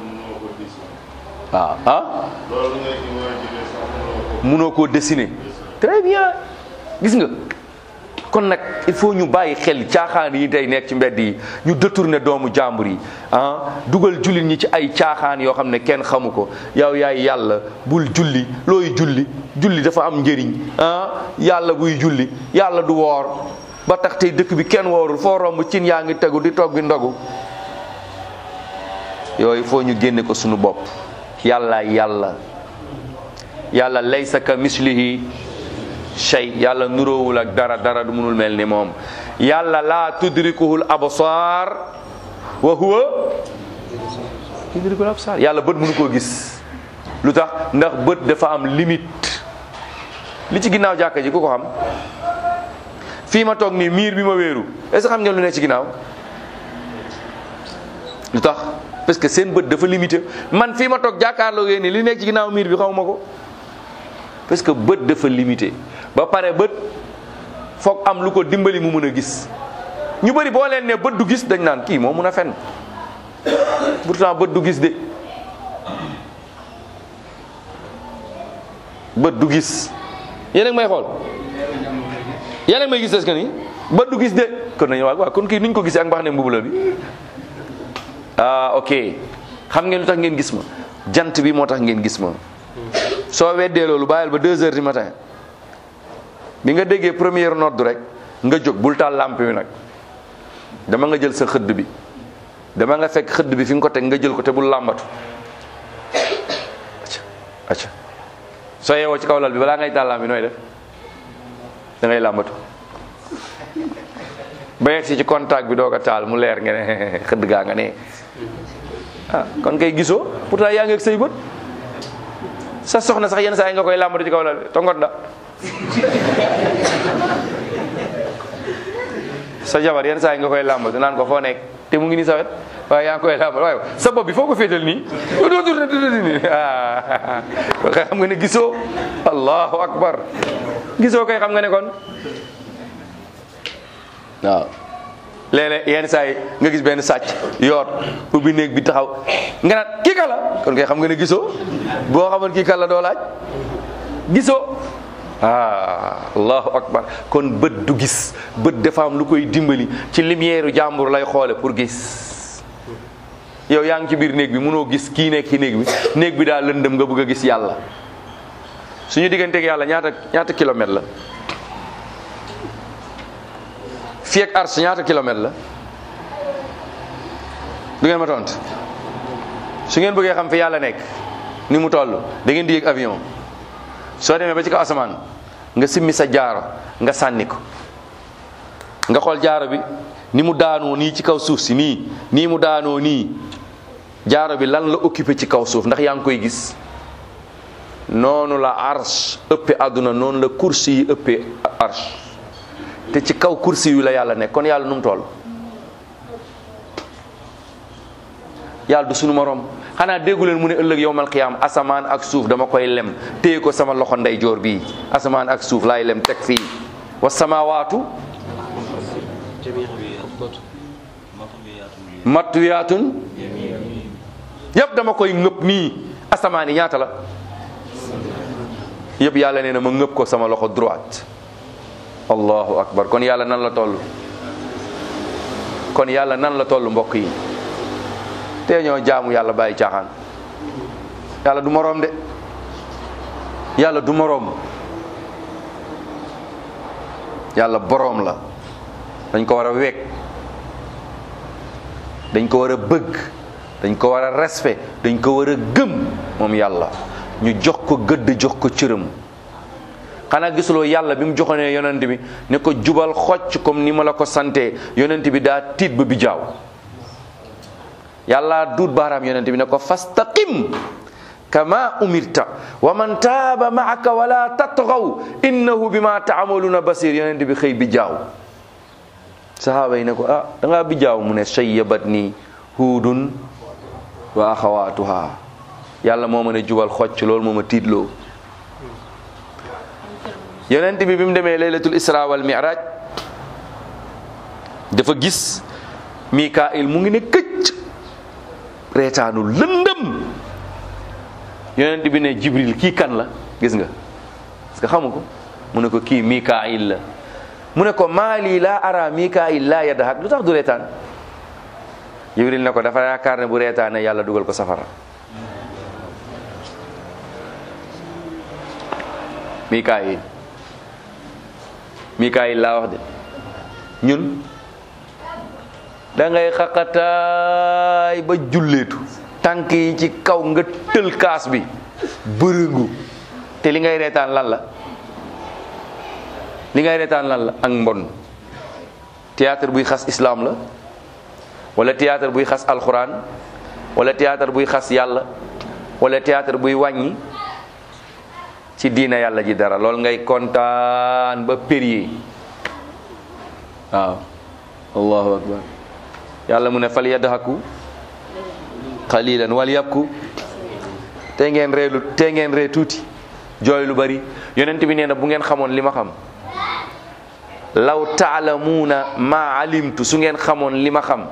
waaw ah munoo koo dessiner très bien gis nga kon nag il faut ñu bàyyi xel caaxaan yi tey nekk ci mbedd yi ñu détourner doomu jàmbur yi ah dugal jullit ñi ci ay caaxaan yoo xam ne kenn xamu ko yow yaay yàlla bul julli looy julli julli dafa am njëriñ ah yàlla buy julli yàlla du woor ba tax tey dëkk bi kenn woorul foo romb cin yaa ngi tegu di togg ndogu yooyu foo ñu génne ko sunu bopp yàlla yàlla yàlla laysa ka mislihi shay yàlla nuróowul ak dara dara du munul mel ni moom yàlla laa tudrikuhul absar wa huwa tudrikul absar yàlla bët mënu koo gis lu tax ndax bët dafa am limite li ci ginnaaw jàkka ji ku ko xam fii ma toog nii miir bi ma wéeru est ce que xam ngeen lu ne ci ginnaaw lu tax parce que seen bët dafa limité man fii ma toog jàkkaarloo yéen ni li nekk ci ginnaaw miir bi xaw ma ko parce que bët dafa limité ba pare bët foog am lu ko dimbali mu mën a gis ñu bëri boo leen ne bët du gis dañ naan kii moo mun a fen pourtant bët du gis de bët du gis yéen a ngi may xool yéen a ngi may gis est-ce que ni bët du gis de kon nañu waaw kon kii nuñ ko gisee ak mbax ne mbubula bi ah ok xam ngeen lu tax ngeen gis ma jant bi moo tax ngeen gis ma soo weddee loolu bàyyil ba deux heures du matin bi nga déggee première note rek nga jóg bul taal lampe bi nag dama nga jël sa xëdd bi dama nga fekk xëdd bi fi nga ko teg nga jël ko te bul làmbatu acca acca soo yeewoo ci kaw lal bi balaa ngay taal lampe bi nooy def da ngay làmbatu ba yegg si ci contact bi doog a taal mu leer nga ne xëdd gaa nga ne ah kon kay gisoo pourtant yaa ngi ak say bët sa soxna sax yenn saa yi nga koy làmbatu ci kaw lal bi tongot da sa jabar yenn saa yi nga koy làmbatu naan ko foo nekk te mu ngi nii sa wet waaye yaa ngi koy làmbatu waaye sa bopp bi foo ko féetal nii nii ah kon kay xam nga ne gisoo allahu akbar gisoo kay xam nga ne kon waaw léeg-léeg yenn saa yi nga gis benn sàcc yoot ubbi néeg bi taxaw nga naan kii kala kon kay xam nga ne gisoo boo xamoon kii kala doo laaj gisoo ah allahu akbar kon bët du gis bët dafa am lu koy dimbali ci lumière jàmbur lay xoole pour gis yow yaa ngi ci biir néeg bi mënoo gis kii nekk ci néeg bi néeg bi daa lëndëm nga bëgg a gis yàlla suñu digganteeg yàlla ñaata ñaata kilomètre la fii ak ars ñaata kilomètre la du ngeen ma tont su ngeen bëggee xam fi yàlla nekk ni mu toll da ngeen di yéeg avion soo demee ba ci kaw asamaan nga simmi sa jaaro nga sànni ko nga xool jaaro bi ni mu daanoo nii ci kaw suuf si nii nii mu daanoo nii jaaro bi lan la occupé ci kaw suuf ndax yaa ngi koy gis noonu la arsh ëppe àdduna noonu la kursi yi ëppee arsh te ci kaw kursi yu la yàlla nekk kon yàlla nu mu toll yàlla du sunu morom xanaa déggu leen mu ne ëllëg yowmal qiyaam asamaan ak suuf dama koy lem téye ko sama loxo ndeyjoor bii asamaan ak suuf laay lem teg fii wa samawaatu matwiyaatun yëpp dama koy ngëpp nii asamaan yi ñaata la yëpp yàlla nee na ma ngëpp ko sama loxo droite allahu akbar kon yàlla nan la toll kon yàlla nan la toll mbokk yi te ñoo jaamu yàlla bàyyi caaxaan yàlla du moroom de yàlla du moroom yàlla boroom la dañ ko war a wekk dañ ko war a bëgg dañ ko war a respect dañ ko war a gëm moom yàlla ñu jox ko gëdd jox ko cëram xanaa gisuloo yàlla bi mu joxonee yonent bi ne ko jubal xocc comme ni ma la ko santee yonent bi daa tiit ba bi jaaw yàlla duut baaraam yonent bi ne ko fastaqim kama umirta wa man taaba maaka wala tatgaw innahu bima taamaluuna basir yonent bi xëy bi jaaw sahaaba yi ne ko ah da ngaa bi jaaw mu ne sayyabat nii huudun wa axawaatuha yàlla moo ma ne jubal xocc loolu moo ma tiitloo yonent bi bi mu demee laylatul isra wal mi'raj dafa gis mikail mu ngi ne këcc reetaanu lëndëm yonent bi ne jibril kii kan la gis nga parce que xamu ko mu ne ko kii mikail la mu ne ko maali laa ara mikail laa yadhak lu tax du reetaan jibril ne ko dafa yaakaar ne bu reetaane yàlla dugal ko safara mikail mikail laa wax de ñun da ngay xaqataay ba julleetu tànk yi ci kaw nga tël kaas bi bërëngu te li ngay reetaan lan la li ngay reetaan lan la ak mbon théâtre buy xas islam la wala théâtre buy xas alxuraan wala théâtre buy xas yàlla wala théâtre buy wàññi ci diina yàlla ji dara loolu ngay kontaan ba périer waaw allahu akbar yàlla mu ne fal yadhaku qalilan wal yabku te ngeen reelu te ngeen ree tuuti jooy lu bari yonent bi nee na bu ngeen xamoon li ma xam law taalamuuna ma alimtu su ngeen xamoon li ma xam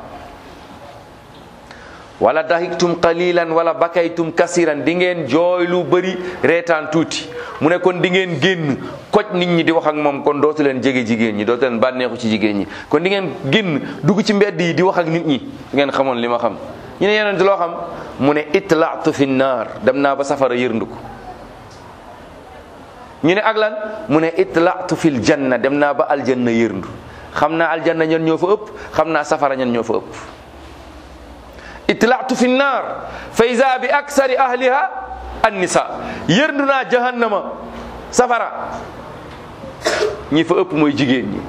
wala dahiktum qalilan wala bakaytum kasiran di ngeen jooy lu bari reetaan tuuti mu ne kon di ngeen génn koj nit ñi di wax ak moom kon dootu leen jege jigéen ñi dootu leen bànneexu ci jigéen ñi kon di ngeen génn dugg ci mbedd yi di wax ak nit ñi di ngeen xamoon li ma xam ñu ne yeneen loo xam mu ne itlaatu fi naar dem naa ba safara yërndu ko ñu ne ak lan mu ne itlaatu fil janna dem naa ba aljanna yërndu xam naa aljanna ñan ñoo fa ëpp xam naa safara ñan ñoo fa ëpp itlaatu fi naar fa iza bi aksari ahliha annisa yërndu naa jahannama safara ñi fa ëpp mooy jigéen ñi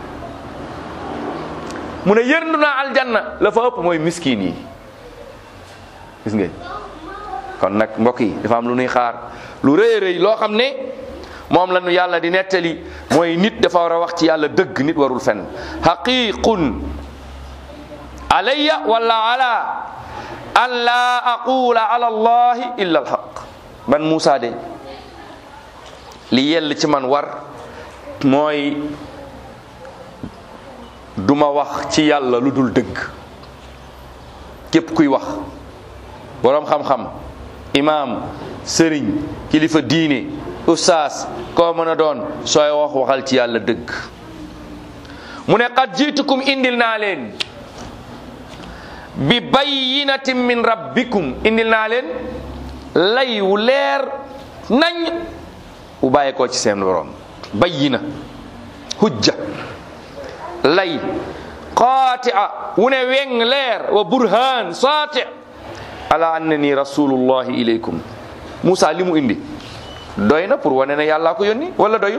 mu ne yërndu naa aljanna la fa ëpp mooy miskin yi gis ngeen kon nag mbokk yi dafa am lu nuy xaar lu rëy rëy loo xam ne moom la nu yàlla di nettali mooy nit dafa war a wax ci yàlla dëgg nit warul fen haqiqun alayya wala ala an laa aqula ala allahi illa alhaq man Moussa de li yell ci man war mooy duma wax ci yàlla lu dul dëgg képp kuy wax boroom xam-xam imaam sëriñ kilifa diine ustaas koo mën a doon sooy wax waxal ci yàlla dëgg mu ne qad jiitukum indil naa leen bi bayyinatin min rabbikum indil naa leen lay wu leer nañ wu bàyyeekoo ci seen borom bayyina hujja lay qaati'a wu ne weng leer wa burhan saati ala annani rasulullahi ilaykum Moussa li mu indi doy na pour wane ne yàllaa ko yónni wala doyul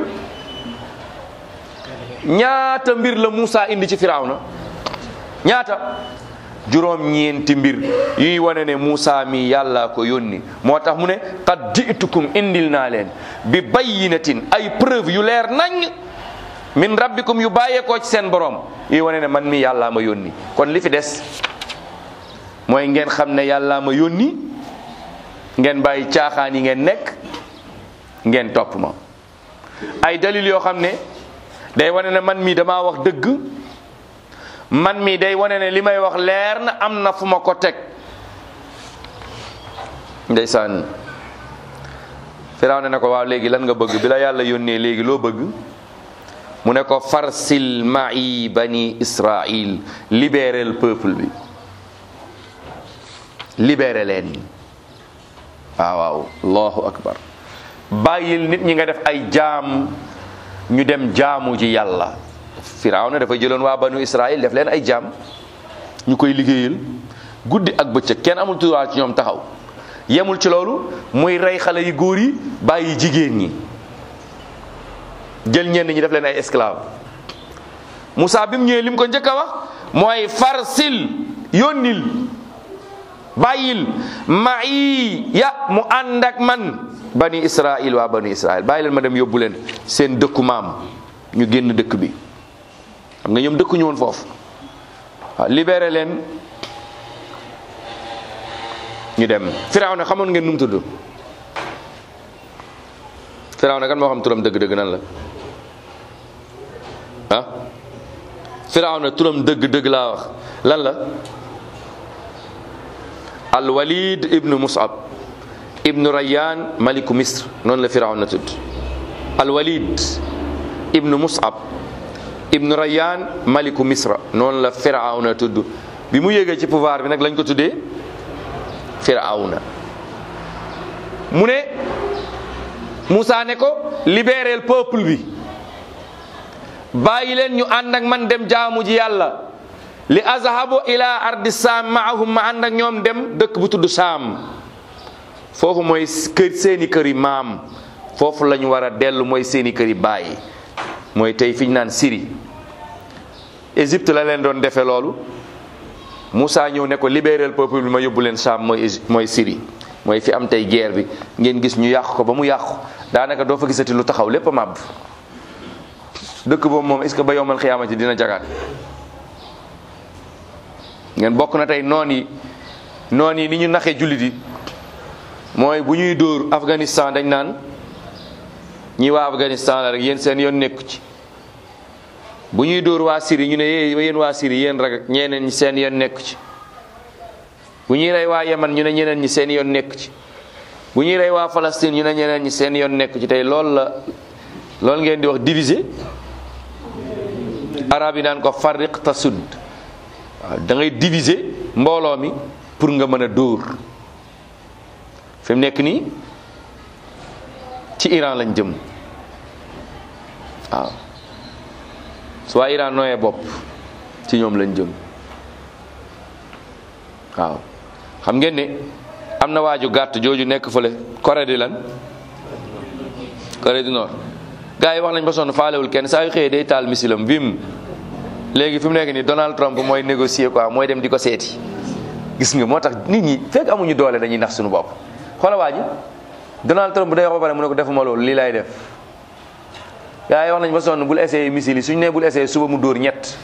ñaata mbir la Moussa indi ci Firawna ñaata juróom ñeenti mbir yuy wane ne Moussa mi yàllaa ko yónni moo tax mu ne qad ji'tukum indil naa leen bi bayyinatin ay preuve yu leer nañ min rabbikum yu bàyyeekoo ci seen borom yuy wane ne man mi yàllaa ma yónni kon li fi des mooy ngeen xam ne yàllaa ma yónni ngeen bàyyi caaxaan yi ngeen nekk ngeen topp ma ay dalil yoo xam ne day wane ne man mii damaa wax dëgg man mii day wane ne li may wax leer na am na fu ma ko teg ndeysaan firaaw ne na ko waaw léegi lan nga bëgg bi la yàlla yónnee léegi loo bëgg mu ne ko farsil ma'i bani israil libérer le peuple bi libéré leen waaw waaw allahu akbar bàyyil nit ñi nga def ay jaam ñu dem jaamu ji yàlla firaaw ne dafa jëloon waa banu israil def leen ay jaam ñu koy liggéeyal guddi ak bëccëg kenn amul droit ci ñoom taxaw yemul ci loolu muy rey xale yu góor yi bàyyi jigéen ñi jël ñenn ñi def leen ay esclave Moussa bi mu ñëwee li mu ko njëkk a wax mooy farsil yónnil bàyyil ma'i ya mu ànd ak man bani israil waa bani israil bàyyi leen ma dem yóbbu leen seen dëkku maam ñu génn dëkk bi xam nga ñoom dëkkuñu woon foofu waaw libéré leen ñu dem Firawna xamoon ngeen nu mu tudd Firawna kan moo xam turam dëgg-dëgg nan la ah Firawna turam dëgg-dëgg laa wax lan la al walid ibnu musab ibnu rayyan maliku misr noonu la Firawna tudd al walid ibnu musab ibnu rayyan maliku misra noonu la Firawna tudd bi mu yéegee ci pouvoir bi nag lañ ko tuddee Firawna mu ne Moussa ne ko libérer peuple bi bàyyi leen ñu ànd ak man dem jaamu ji yàlla li azhabu ila ardi saam maahum ma ànd ak ñoom dem dëkk bu tudd saam foofu mooy kër seeni kër yi maam foofu la ñu war a dellu mooy seeni kër yi bàyyi mooy tey fi ñu naan Syrie Égypte la leen doon defee loolu Moussa ñëw ne ko libérer peuple bi ma yóbbu leen saam mooy mooy Syrie mooy fi am tey guerre bi ngeen gis ñu yàq ko ba mu yàqu daanaka doo fa gisati lu taxaw lépp a màbb dëkk boobu moom est-ce que ba yowmal xiyaamati dina jagaat ngeen bokk na tey noon yi noon yi ni ñu naxee jullit yi mooy bu ñuy dóor Afghanistan dañ naan ñi waa Afghanistan la rek yéen seen yoon nekku ci bu ñuy dóor waa Syrie ñu ne yéen waa Syrie yéen rek ñeneen ñi seen yoon nekku ci bu ñuy rey waa Yemen ñu ne ñeneen ñi seen yoon nekku ci bu ñuy rey waa Palestine ñu ne ñeneen ñi seen yoon nekku ci tey loolu la loolu ngeen di wax diviser arab yi naan ko farriq tasud waaw da ngay diviser mbooloo mi pour nga mën a dóor fi mu nekk nii ci Iran lañ jëm waaw su waa Iran nooyee bopp ci ñoom lañ jëm waaw xam ngeen ne am na waaju gàtt jooju nekk fële Corée di lan Corée du Nord gars yi wax nañ ba sonn faalewul kenn saa yu xëyee day taal misilam bim léegi fi mu nekk nii Donald Trump mooy négocier quoi mooy dem di ko seeti gis nga moo tax nit ñi fekk amuñu doole dañuy nax suñu bopp xoola waa ji Donald Trump day wax ba pare mu ne ko defuma loolu lii lay def gars yi wax nañ ba sonn bul essayé missile yi suñu nee bul essayé suba mu dóor ñett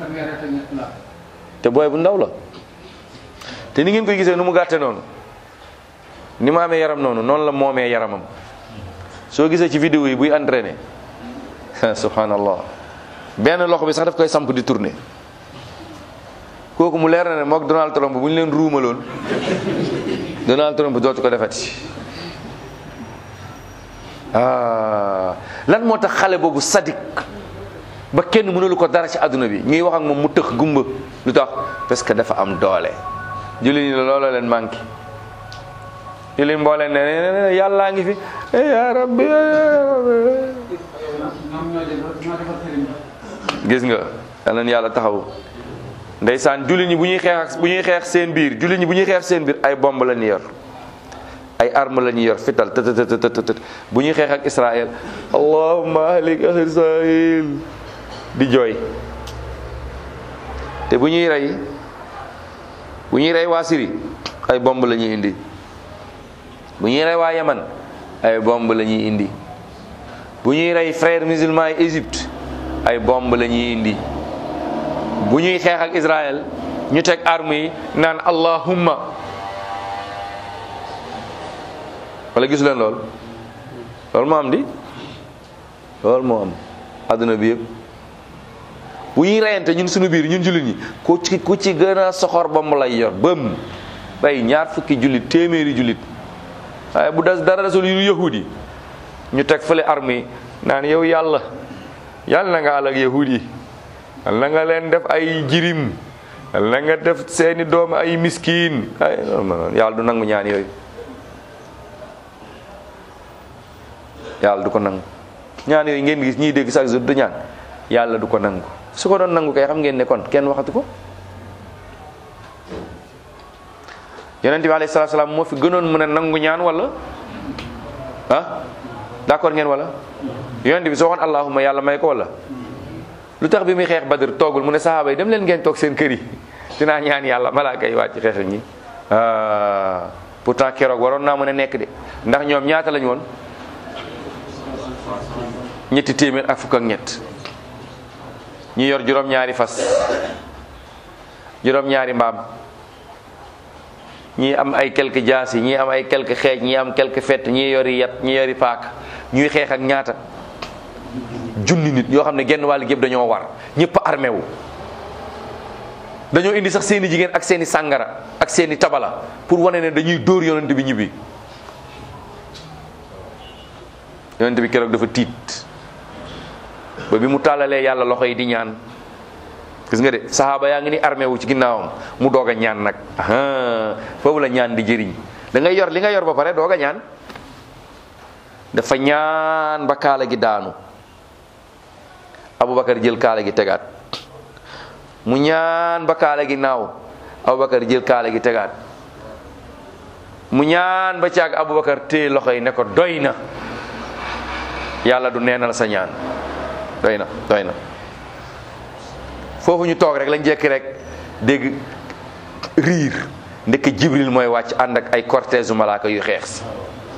te booy bu ndaw la te ni ngeen koy gisee nu mu gàtte noonu ni mu amee yaram noonu noonu la moomee yaramam soo gisee ci vidéo yi buy entraîné subhanallah benn loxo bi sax daf koy samp di tourner kooku mu leer na ne mook Donald Trump bu ñu leen ruumaloon Donald Trump dootu ko defati ah lan moo tax xale boobu sadik ba kenn mënulu ko dara ci àdduna bi ñuy wax ak moom mu tëx gumba lu tax parce que dafa am doole julli ñi la looloo leen manqué julli mbooleen ne yàllaa ngi fi ya rabbi gis nga yal na yàlla taxaw ndeysaan julli ñi bu ñuy xeex ak bu ñuy xeex seen biir julli ñi bu ñuy xeex seen biir ay bomb la ñu yor ay arme la ñuy yor fital të të të të bu ñuy xeex ak Israël allahumma ahlik Israël di jooy te bu ñuy rey bu ñuy rey waa Syrie ay bomb la ñuy indi bu ñuy rey waa Yaman ay bomb la ñuy indi bu ñuy rey frères musulmans yi Égypte ay bomb la ñuy indi bu ñuy xeex ak Israël ñu teg arme yi naan allahumma wala gisu leen lool loolu moo am di loolu moo am àdduna bi yëpp bu ñuy reyante ñun suñu biir ñun jullit ñi ku ci ku ci gën a soxor ba mu lay yor bëm bay ñaar fukki jullit téeméeri jullit waaye bu des dara desul yu yahudi ñu teg fële arme yi naan yow yàlla yàlla na nga àll ak yahudi yi yàlla na nga leen def ay jirim yàlla na nga def seeni doom ay miskin ay yàlla du nangu ñaan yooyu yàlla du ko nangu ñaan yooyu ngeen gis ñiy dégg chaque jour du ñaan yàlla du ko nangu su ko doon nangu kay xam ngeen ne kon kenn waxatu ko yonent bi alayhi salaatu salaam moo fi gënoon mën a nangu ñaan wala ah d'accord ngeen wala yonent bi soo waxoon allahumma yàlla may ko wala lu tax bi muy xeex badr toogul mu ne sahaaba yi dem leen ngeen toog seen kër yi dinaa ñaan yàlla malaaka yi wàcc xeex ñi pourtant keroog waroon naa mën a nekk de ndax ñoom ñaata lañu woon ñetti téeméer ak fukk ak ñett ñi yor juróom-ñaari fas juróom-ñaari mbaam ñii am ay quelques jaasi ñii am ay quelques xeej ñii am quelques fett ñii yori yat ñii yori paak ñuy xeex ak ñaata junni nit yoo xam ne genn wàll gépp dañoo war ñëpp armé wu dañoo indi sax seeni jigéen ak seeni sàngara ak seeni tabala pour wane ne dañuy dóor yonent bi ñibbi yonent bi keroog dafa tiit ba bi mu tàllalee yàlla loxo yi di ñaan gis nga de saxaaba yaa ngi ni armé wu ci ginnaawam mu doog a ñaan nag foofu la ñaan di jëriñ da ngay yor li nga yor ba pare doog a ñaan dafa ñaan ba kaala gi daanu Aboubacar jël kaala gi tegaat mu ñaan ba kaala gi naaw Aboubacar jël kaala gi tegaat mu ñaan ba caag Aboubacar téye loxo yi ne ko doy na yàlla du neenal sa ñaan doy na doy na foofu ñu toog rek lañ jekki rek dégg riir ndekk jibril mooy wàcc ànd ak ay cortège malaaka yu xeex si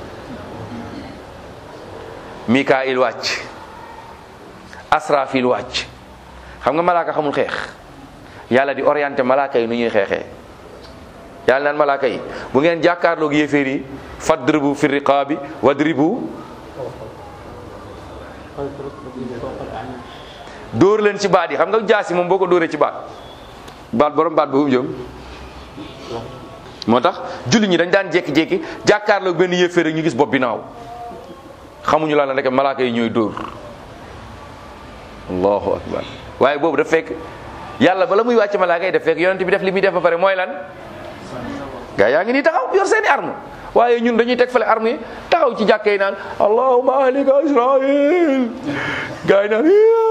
mikail wàcc asrafil wàcc xam nga malaaka xamul xeex yàlla di orienté malaaka yi nu ñuy xeexee yàlla naan malaaka yi bu ngeen jàkkaarloog yéeféer yi fadribu fi riqaabi wadribu dóor leen ci baat yi xam nga jaasi moom boo ko dóoree ci baat baat borom baat boobu jëm moo tax julli ñi dañ daan jékki-jékki jàkkaarloog benn yéeféer rek ñu gis bopp bi naaw xamuñu la rek malaaka yi ñooy dóor allahu akbar waaye boobu daf fekk yàlla bala muy wàcc malaaka yi daf fekk yonent bi def li muy def ba pare mooy lan gaa yaa ngi nii taxaw yor seeni arme waaye ñun dañuy teg fale arme yi taxaw ci jàkka yi naan allahumma ahlika israil gaa yi naan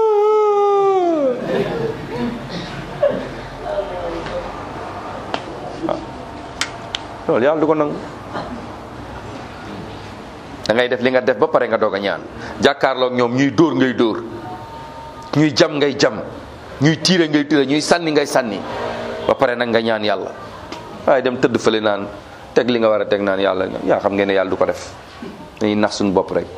loolu yàlla du ko nangu da ngay def li nga def ba pare nga doog a ñaan jàkkaarloog ñoom ñuy dóor ngay dóor ñuy jam ngay jam ñuy tiire ngay tiire ñuy sànni ngay sànni ba pare nag nga ñaan yàlla waaye dem tëdd fële naan teg li nga war a teg naan yàlla yaa xam ngeen ne yàlla du ko def dañuy nax suñu bopp rek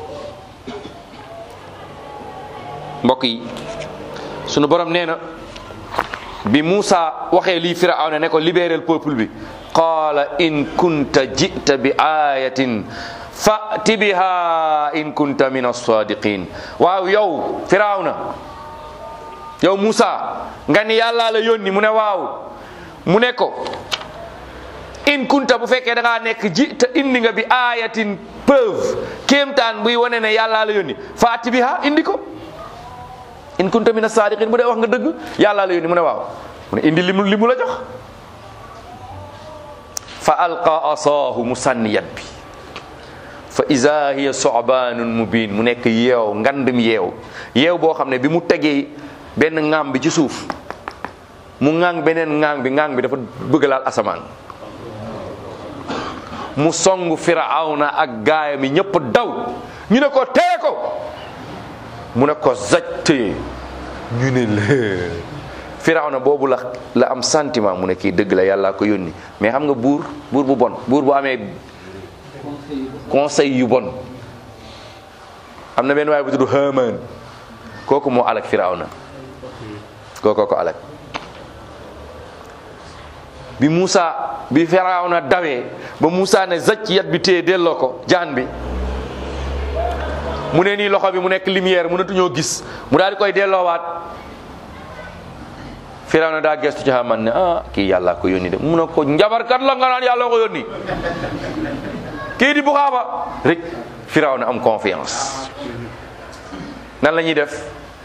mbokk yi sunu borom nee na bi Moussa waxee lii Firawna ne ko libérer le peuple bi qaala in kunta jita bi ayatin fati biha in kunta min as-sadiqin waaw yow Firawna yow Moussa nga ni yàllaa la yónni mu ne waaw mu ne ko in kunta bu fekkee da ngaa nekk ji te indi nga bi ayatin preuve kéemtaan buy wane ne yàllaa la yónni faati biha indi ko in kunta mina saadiqin bu dee wax nga dëgg yàllaa la yónni mu ne waaw mu ne indi li mu li mu la jox fa alqa asaahu mu sànni yat bi fa iza hiya sobaanun mubin mu nekk yeew ngandum yeew yeew boo xam ne bi mu tegee benn ŋaam bi ci suuf mu ŋaang beneen ŋaang bi ŋaang bi dafa bëgg laal asamaan mu song firawna ak gaayam yi ñëpp daw ñu ne ko tee ko mu ne ko zajte ñu ne la firawna boobu la la am sentiment mu ne kii dëgg la yàlla ko yónni mais xam nga buur buur bu bon buur bu amee conseil yu bon am na benn waaye bu tudd Haamaan kooku moo alak firawna kooku ko alak bi Moussa bi firawna dawee ba Moussa ne zacc yat bi téye delloo ko jaan bi mu ne nii loxo bi mu nekk lumière mënatuñoo gis mu daal di koy delloowaat firawna daa gestu ci Haamaan ne ah kii yàlla ko yónni de mu ne ko njabarkat la nga naan yàlla ko yónni kii di buxaaba rek firawna am confiance nan la ñuy def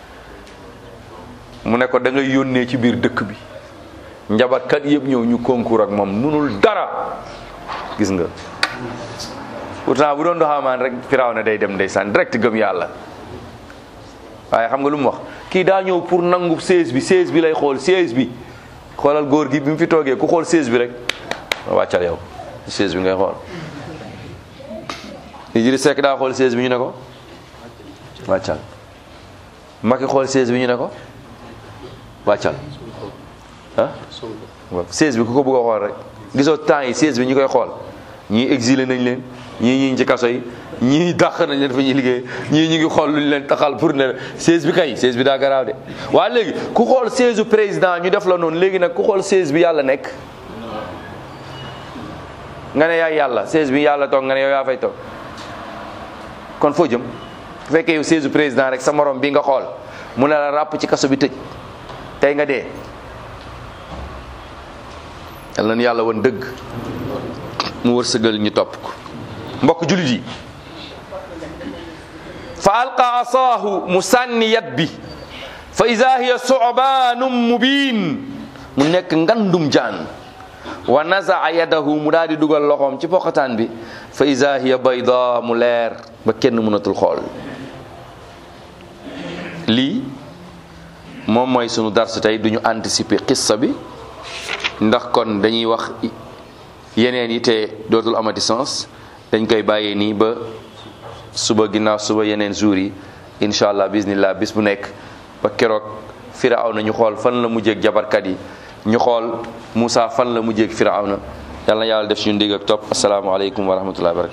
mu ne ko da ngay yónnee ci biir dëkk bi njabarkat yëpp ñëw ñu concours ak moom munul dara gis nga pourtant bu doon do Haamaan rek firawna day dem ndeysaan direct gëm yàlla waaye xam nga lu mu wax kii daa ñëw pour nangu seize bi seize bi lay xool seize bi xoolal góor gi bi mu fi toogee ku xool seize bi rek wàccal yow seize bi ngay xool Idriss Seck daa xool seize bi ñu ne ko wàccal Macky xool seize bi ñu ne ko wàccal ah waaw seize bi ku ko bëgg a xool rek gisoo temps yi seize bi ñu koy xool ñii exilé nañ leen ñii ñi ngi ci kaso yi ñii dàq nañ leen fa ñuy liggéey ñii ñu ngi xool lu ñu leen taxal pour ne seize bi kay seize bi daa garaaw de waaye léegi ku xool seize président ñu def la noonu léegi nag ku xool seize bi yàlla nekk nga ne yaay yàlla seize bi yàlla toog nga ne yow yaa fay toog kon foo jëm bu fekkee yow seize président rek sa morom bi nga xool mu ne la ràpp ci kaso bi tëj tey nga dee yal nañu yàlla woon dëgg mu wërsëgal ñu topp ko mbokk julit yi fa alqa asaahu mu sànni yat bi fa ida hiya sobaanum mubin mu nekk ngandum jaan wa nazaa yadahu mu daal di dugal loxoom ci poqataan bi fa ida hiya bayda mu leer ba kenn mënatul xool lii moom mooy sunu dars tey duñu anticiper qissa bi ndax kon dañuy wax yeneen yi te dootul amati sens dañ koy bàyyee nii ba suba ginnaaw suba yeneen jours yi incha allah bismillah bis bu nekk ba keroog firawna ñu xool fan la mujjeeg jabarkat yi ñu xool Moussa fan la mujjeeg firawna yàlla na yàlla def suñu ndig ak topp asalaamaaleykum wa rahmatullahi wa barakatu